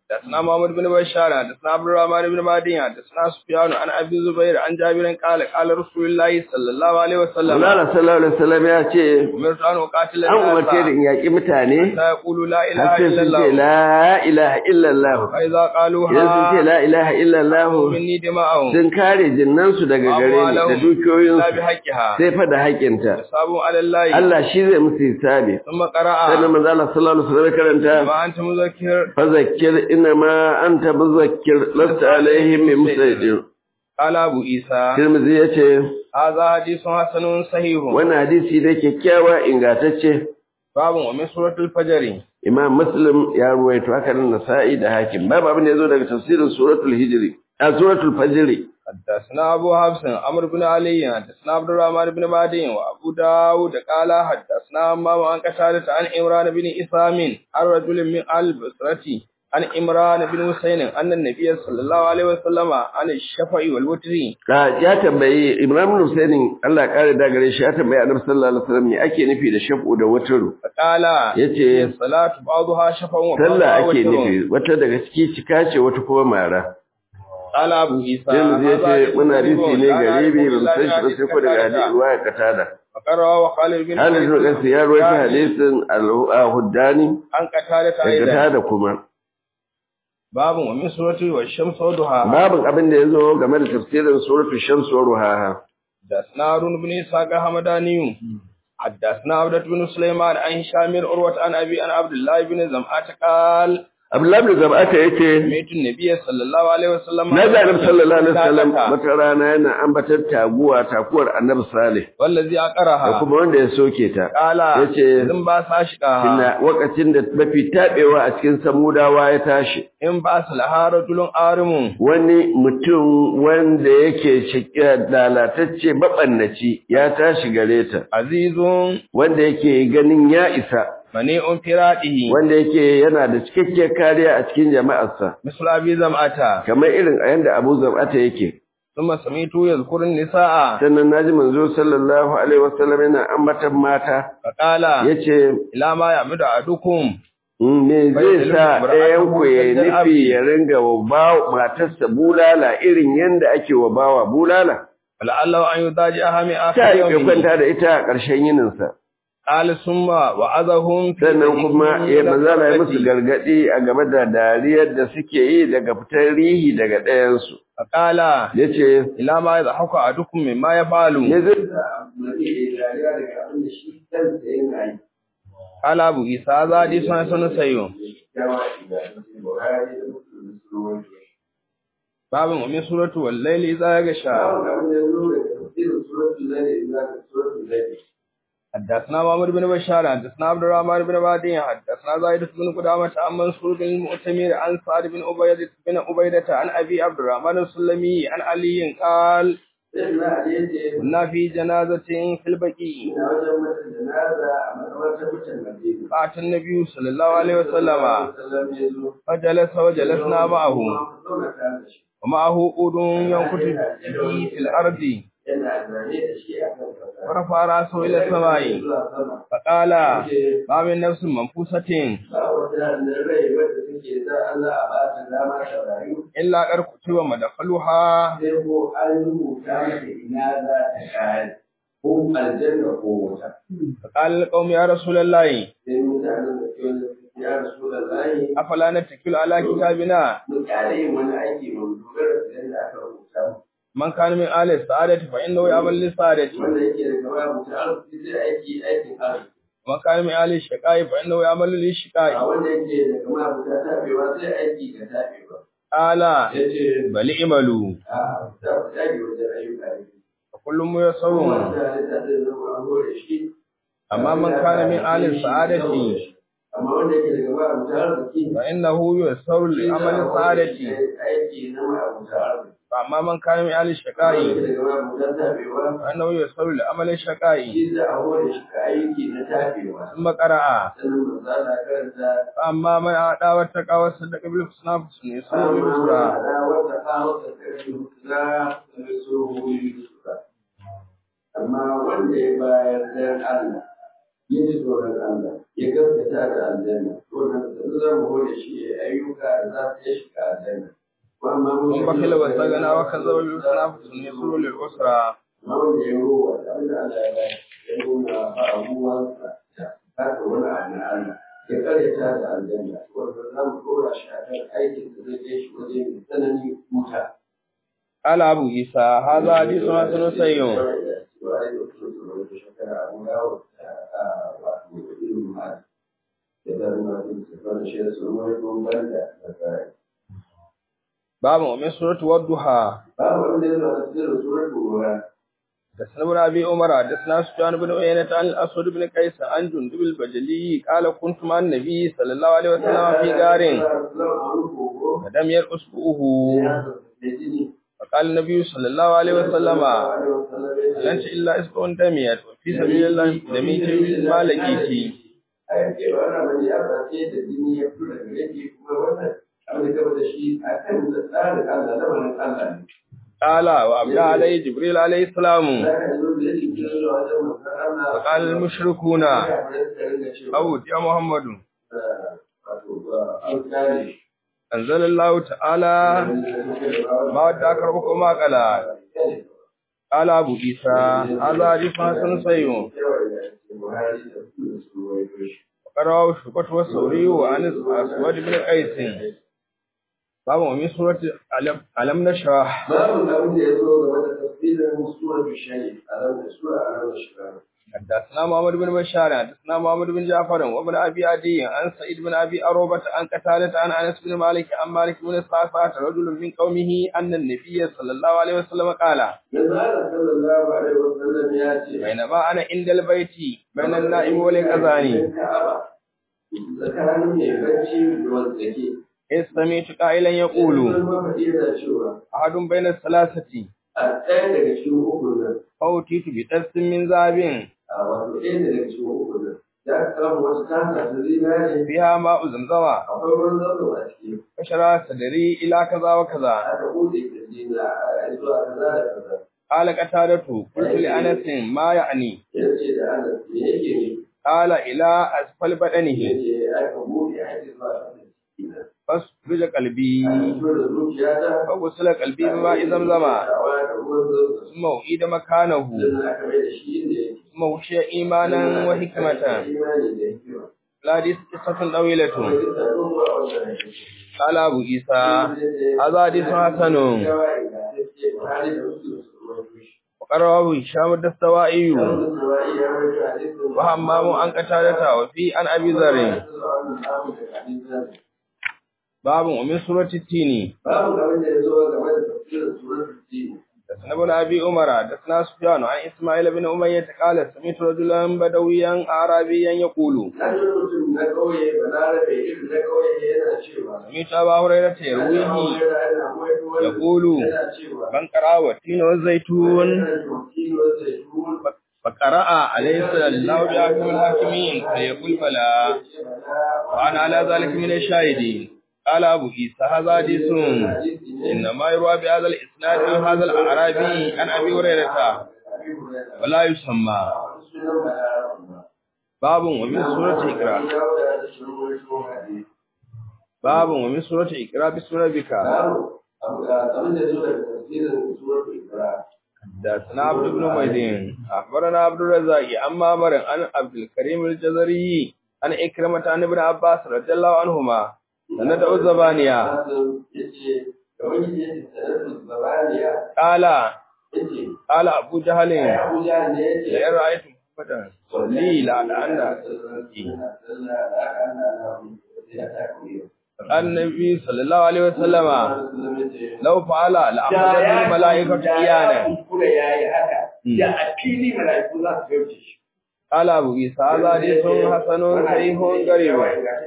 حدثنا محمد بن بشار حدثنا عبد الرحمن بن مهدي حدثنا سفيان عن ابي الزبير عن جابر قال قال رسول الله صلى الله عليه وسلم Allah sallallahu alaihi wasallam ya ce امرت ان اقاتل an umarce da in yaƙi mutane حتى يقولوا لا اله har sai الا sun ce الله la ilaha illallah فاذا قالوا idan sun ce ها la ilaha illallah مني دماءهم sun kare jinnansu daga gare ni da لا dukiyoyinsu بحقها sai fa da haƙinta حساب على الله Allah shi zai musu hisabi ثم قرأ sannan manzo Allah sallallahu alaihi wasallam ya karanta ما انت مذكر فذكر إنما أنت مذكر لست عليهم بمسيطر قال ابو عيسى Tirmidhi yace هذا حديث حسن صحيح wannan hadisi ne kyakkyawa ingantacce باب ومن سوره الفجر Imam Muslim ya ruwaito haka nan Nasa'i da Hakim babu abin da yazo daga tafsirin suratul Hijri a suratul Fajr حدثنا أبو حفص عمرو بن علي حدثنا عبد الرحمن بن مهدي وأبو داود قال حدثنا أمام عن قتادة عن عمران بن إسام عن رجل من البصرة عن عمران بن حسين أن النبي صلى الله عليه وسلم عن الشفع والوتر ka ya tambayi Imam Husaini Allah ya kare da gare shi ya tambayi Annabi sallallahu alaihi wasallam me ake nufi da shaf'u da wataru فقال yace الصلاة بعضها شفع sallah وبعضها ake وتر nufi wata daga ciki cika ce wata kuma mara قال أبو عيسى Tirmidhi yace wannan hadisi ne garibi ba mu san shi ba sai ko daga hadisi ruwaya katada فقرأ وخالد بن Halid bin Qais ya rawaita hadisin al-Huddani عن قتادة daga أيضا tada kuma باب ومن سورة والشمس وضحاها babin abin da yazo game da tafsirin suratul shams wa ruhaha حدثنا هارون بن إسحاق حمداني حدثنا عبدة بن سليمان عن هشام عروة عن أبي عن عبد الله بن زمعة قال Abdullah bin Zab'ata yace سمعت النبي صلى الله عليه وسلم na ga Annabi sallallahu alaihi wasallam wata rana yana ambatar taguwa takuwar Annabi Salih والذي da أقرها kuma wanda ya soke ta قال yace إن باس أشقاها inna wakacin da mafi tabewa a cikin samudawa ya tashi إن باس لها رجل آرم wani mutum wanda yake cike lalatacce mabannaci ya tashi gare ta عزيز wanda yake ganin ya isa منيء فراده wanda yake yana da cikakkiyar kariya a cikin jama'arsa مثل أبي زمعة kamar irin a yanda Abu Zam'ata yake ثم سمعت يذكر النساء sannan naji manzo sallallahu alaihi wasallam yana ambatan mata فقال yace إلى ما يعمد أحدكم "Mm, me zai sa ɗayan ku ya nufi ya ringa wa bawa matarsa bulala irin yanda ake wa bawa bulala فلعله أن يضاجعها من آخر ta yi يومه kwanta da ita a ƙarshen yininsa قال ثم وعظهم في sannan kuma ذكره ya manzala ya musu التي- gargadi a game da dariyar da suke yi daga fitar rihi daga ɗayansu فقال yace إلى ما يضحك أحدكم مما يفعل ne zai sa mutum ya yi dariya daga abin da shi kansa yana yi قال أبو عيسى هذا حديث حسن سيء kyawa idanun Buhari da Muslim sun rawaito shi. باب ومن سورة والليل إذا يغشى Babu abin da ya zo daga tafsirin suratul Lail ila suratul Lail. حدثنا محمد بن بشار حدثنا عبد الرحمن بن مهدي حدثنا زايد بن قدامة عن منصور بن المؤتمر عن سعد بن عبيدة بن عبيدة عن أبي عبد الرحمن السلمي عن علي قال Sai na Ali yace كنا في جنازة في البقيع ina wajen mata janaza a makabartar mutan Madina. فأتى النبي صلى الله عليه وسلم Sallam ya zo. فجلس وجلسنا معه Zauna tare da shi. ومعه أود ينكت به في الأرض Yana zane da shi a kan kasa. ورفع رأسه إلى السماء Zuwa sama. فقال Yace, ما من نفس منفوسة ba wata rai wadda take za Allah a ba ta dama ta rayu إلا قد كتب مدخلها sai ko an rubuta mata ina za ta kare ko aljanna ko wuta فقال القوم يا رسول الله sai mutanen da ke wani ya rasu da layi أفلا نتكل على كتابنا mu kyale yin wani aiki mu dogara da yadda aka rubuta من كان من آل السعادة فإنه يعمل للسعادة wanda yake da gaba mutum arziki zai aiki aikin arziki ومن كان من آل الشقاء فإنه يعمل a للشقاء wanda yake da gaba mutum tabewa zai aiki da tabewa قال ya ce بل اعملوا a za ku dage wajen ayyuka ne فكل ميسر wanda halitta zai zama an hore shi أما من كان من آل السعادة amma wanda yake daga ba abu ta arziki فإنه يسر لعمل السعادة aiki na ma abu ta arziki فأما من كان من آل wanda الشقاء yake daga ba abu ta tabewa فإنه يسر لعمل الشقاء shi za a hore shi ka aiki na tabewa ثم قرأ sannan manzo Allah karanta فأما من أعطى واتقى وصدق بالحسنى فسنيسره amma باليسرى da wata kawo ta karfi hutuna da su huyi amma wanda ya bayar dan Allah ya ji tsoron Allah ya gaskata da aljanna wannan da za mu hore shi ya ayyuka da za su iya shiga aljanna amma mun ثم بخل واستغنى وكذب بالحسنى فسنيسره للعسرى amma wanda ya ruwa da abin da Allah ya ba ya nuna ba abubuwansa da haka wani abu na Allah ya karyata da aljanna wanda za mu dora shi a kan aikin da zai kai shi waje mai tsanani wuta قال أبو عيسى هذا حديث حسن صحيح باب ومن سورة والضحى حدثنا ابن ابي عمر حدثنا سفيان بن عيينة عن الاسود بن قيس عن جندب البجلي قال كنت مع النبي صلى الله عليه وسلم في غار فلم يرقص فقال النبي صلى الله عليه وسلم لن إلا اسبع دميت وفي سبيل الله دميت ما لقيت قال وأبلى عليه جبريل عليه السلام فقال المشركون أو يا محمد أنزل الله تعالى ما ودعك ربك ما قال قال أبو عيسى هذا حديث حسن صحيح وقرأه شعبة والثوري وعن أسود بن قيس باب ومن سورة ألم نشرح باب الأمر يزور ومدى تفصيل سورة الشيء ألم سورة ألم نشرح حدثنا محمد بن بشار حدثنا محمد بن جعفر وابن ابي عدي عن سعيد بن ابي اروبه عن قتاده عن انس بن مالك عن مالك بن صعصعه رجل من قومه ان النبي صلى الله عليه وسلم قال من قال صلى الله عليه وسلم ياتي بينما انا عند البيت بين النائم والكذاني tsakanin mai bacci da wanda ke إذ سمعت قائلا يقول mafaɗi yana cewa أحد بين الثلاثة a ɗaya daga cikin ukun nan أوتيت بتس من ذهب a wato ɗaya daga cikin ukun nan ya samu wasu tasa ta zinare فيها ماء زمزم akwai ruwan zazzau a ciki فشرى صدري إلى كذا وكذا aka buɗe kirji na a zuwa kaza da kaza قال قتادة قلت لأنس ما يعني ya ce da ana me yake ne قال إلى أسفل ya بدنه ce aka buɗe a zuwa kaza ciki na فاسفج قلبي a fito da zuciyata فغسل قلبي بماء زمزم dawa da ruwan zazzau ثم أعيد مكانه sannan aka mai da shi inda yake ثم وشي إيمانا وحكمة imani da hikima الحديث قصة طويلة Wani kisa doguwa wanda ya ce قال أبو عيسى هذا حديث حسن وقرأه هشام الدستوائي وهمام عن قتادة وفي عن أبي ذر باب ومن سورة التين babu abin da ya zo game da tafsirin suratul tin حدثنا ابن ابي عمر حدثنا سفيان عن اسماعيل بن اميه قال سمعت رجلا بدويا اعرابيا يقول na ji mutum na kauye balarabe irin na kauye yana cewa سمعت ابا هريره يرويه يقول yana cewa من قرأ والتين والزيتون فقرأ عليه الله بأحكم الحاكمين فيقول بلى وأنا على ذلك من الشاهدين قال أبو عيسى هذا حديث إنما يروى بهذا الإسناد من هذا الأعرابي عن أبي هريرة ولا يسمى باب ومن سورة إقراء باب ومن سورة إقراء بسورة بك حدثنا عبد بن ميدين أخبرنا عبد الرزاق عن معمر عن عبد الكريم الجزري عن إكرمة عن ابن عباس رضي الله عنهما سند الزبانية قال قال أبو جهل لئن رأيت محمدا صلي لعل قال النبي صلى الله عليه وسلم لو فعل لأخذته الملائكة إيانا قال أبو عيسى هذا حديث حسن صحيح غريب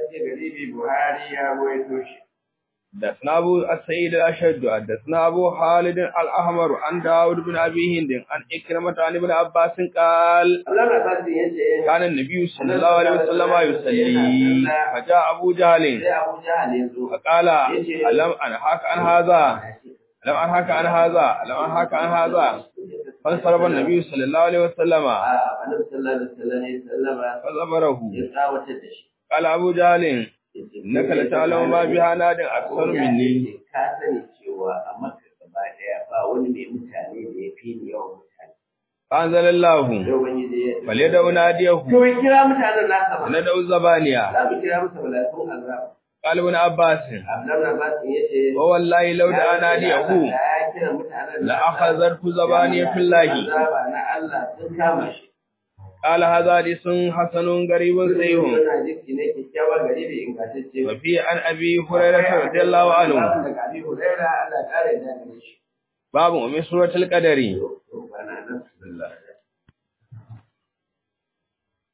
حدثنا أبو السيد الأشد حدثنا أبو خالد الأحمر عن داود بن أبي هند عن إكرمة عن ابن عباس قال كان النبي صلى الله عليه وسلم يصلي فجاء أبو جهل فقال ألم أنهاك عن هذا ألم أنهاك عن هذا ألم أنهاك عن هذا فانصرف النبي صلى الله عليه وسلم a annabi sallallahu alaihi wasallam ya sallama فصبره ya tsawatar da shi قال أبو جهل إنك لتعلم ما بها ناد أكثر مني ka sani cewa a maka gaba daya ba wani mai mutane da ya fi ni yawan mutane فأنزل الله sai ubangiji ya فليدعو ناديه to ya kira mutanen nasa ba ندعو الزبانية za mu kira masa malakun azab قال ابن عباس Abdullahi Abbas ya ce ووالله لو دعا ناديه ya kira mutanen لأخذته زبانية الله azaba na Allah sun kama shi قال هذا حديث حسن غريب صحيح Wannan hadisi ne kyakkyawa gari bai ingantacce ba. وفي عن أبي هريرة رضي الله عنه Daga Abi Hurairah Allah ya kare da gare shi. باب من سورة القدر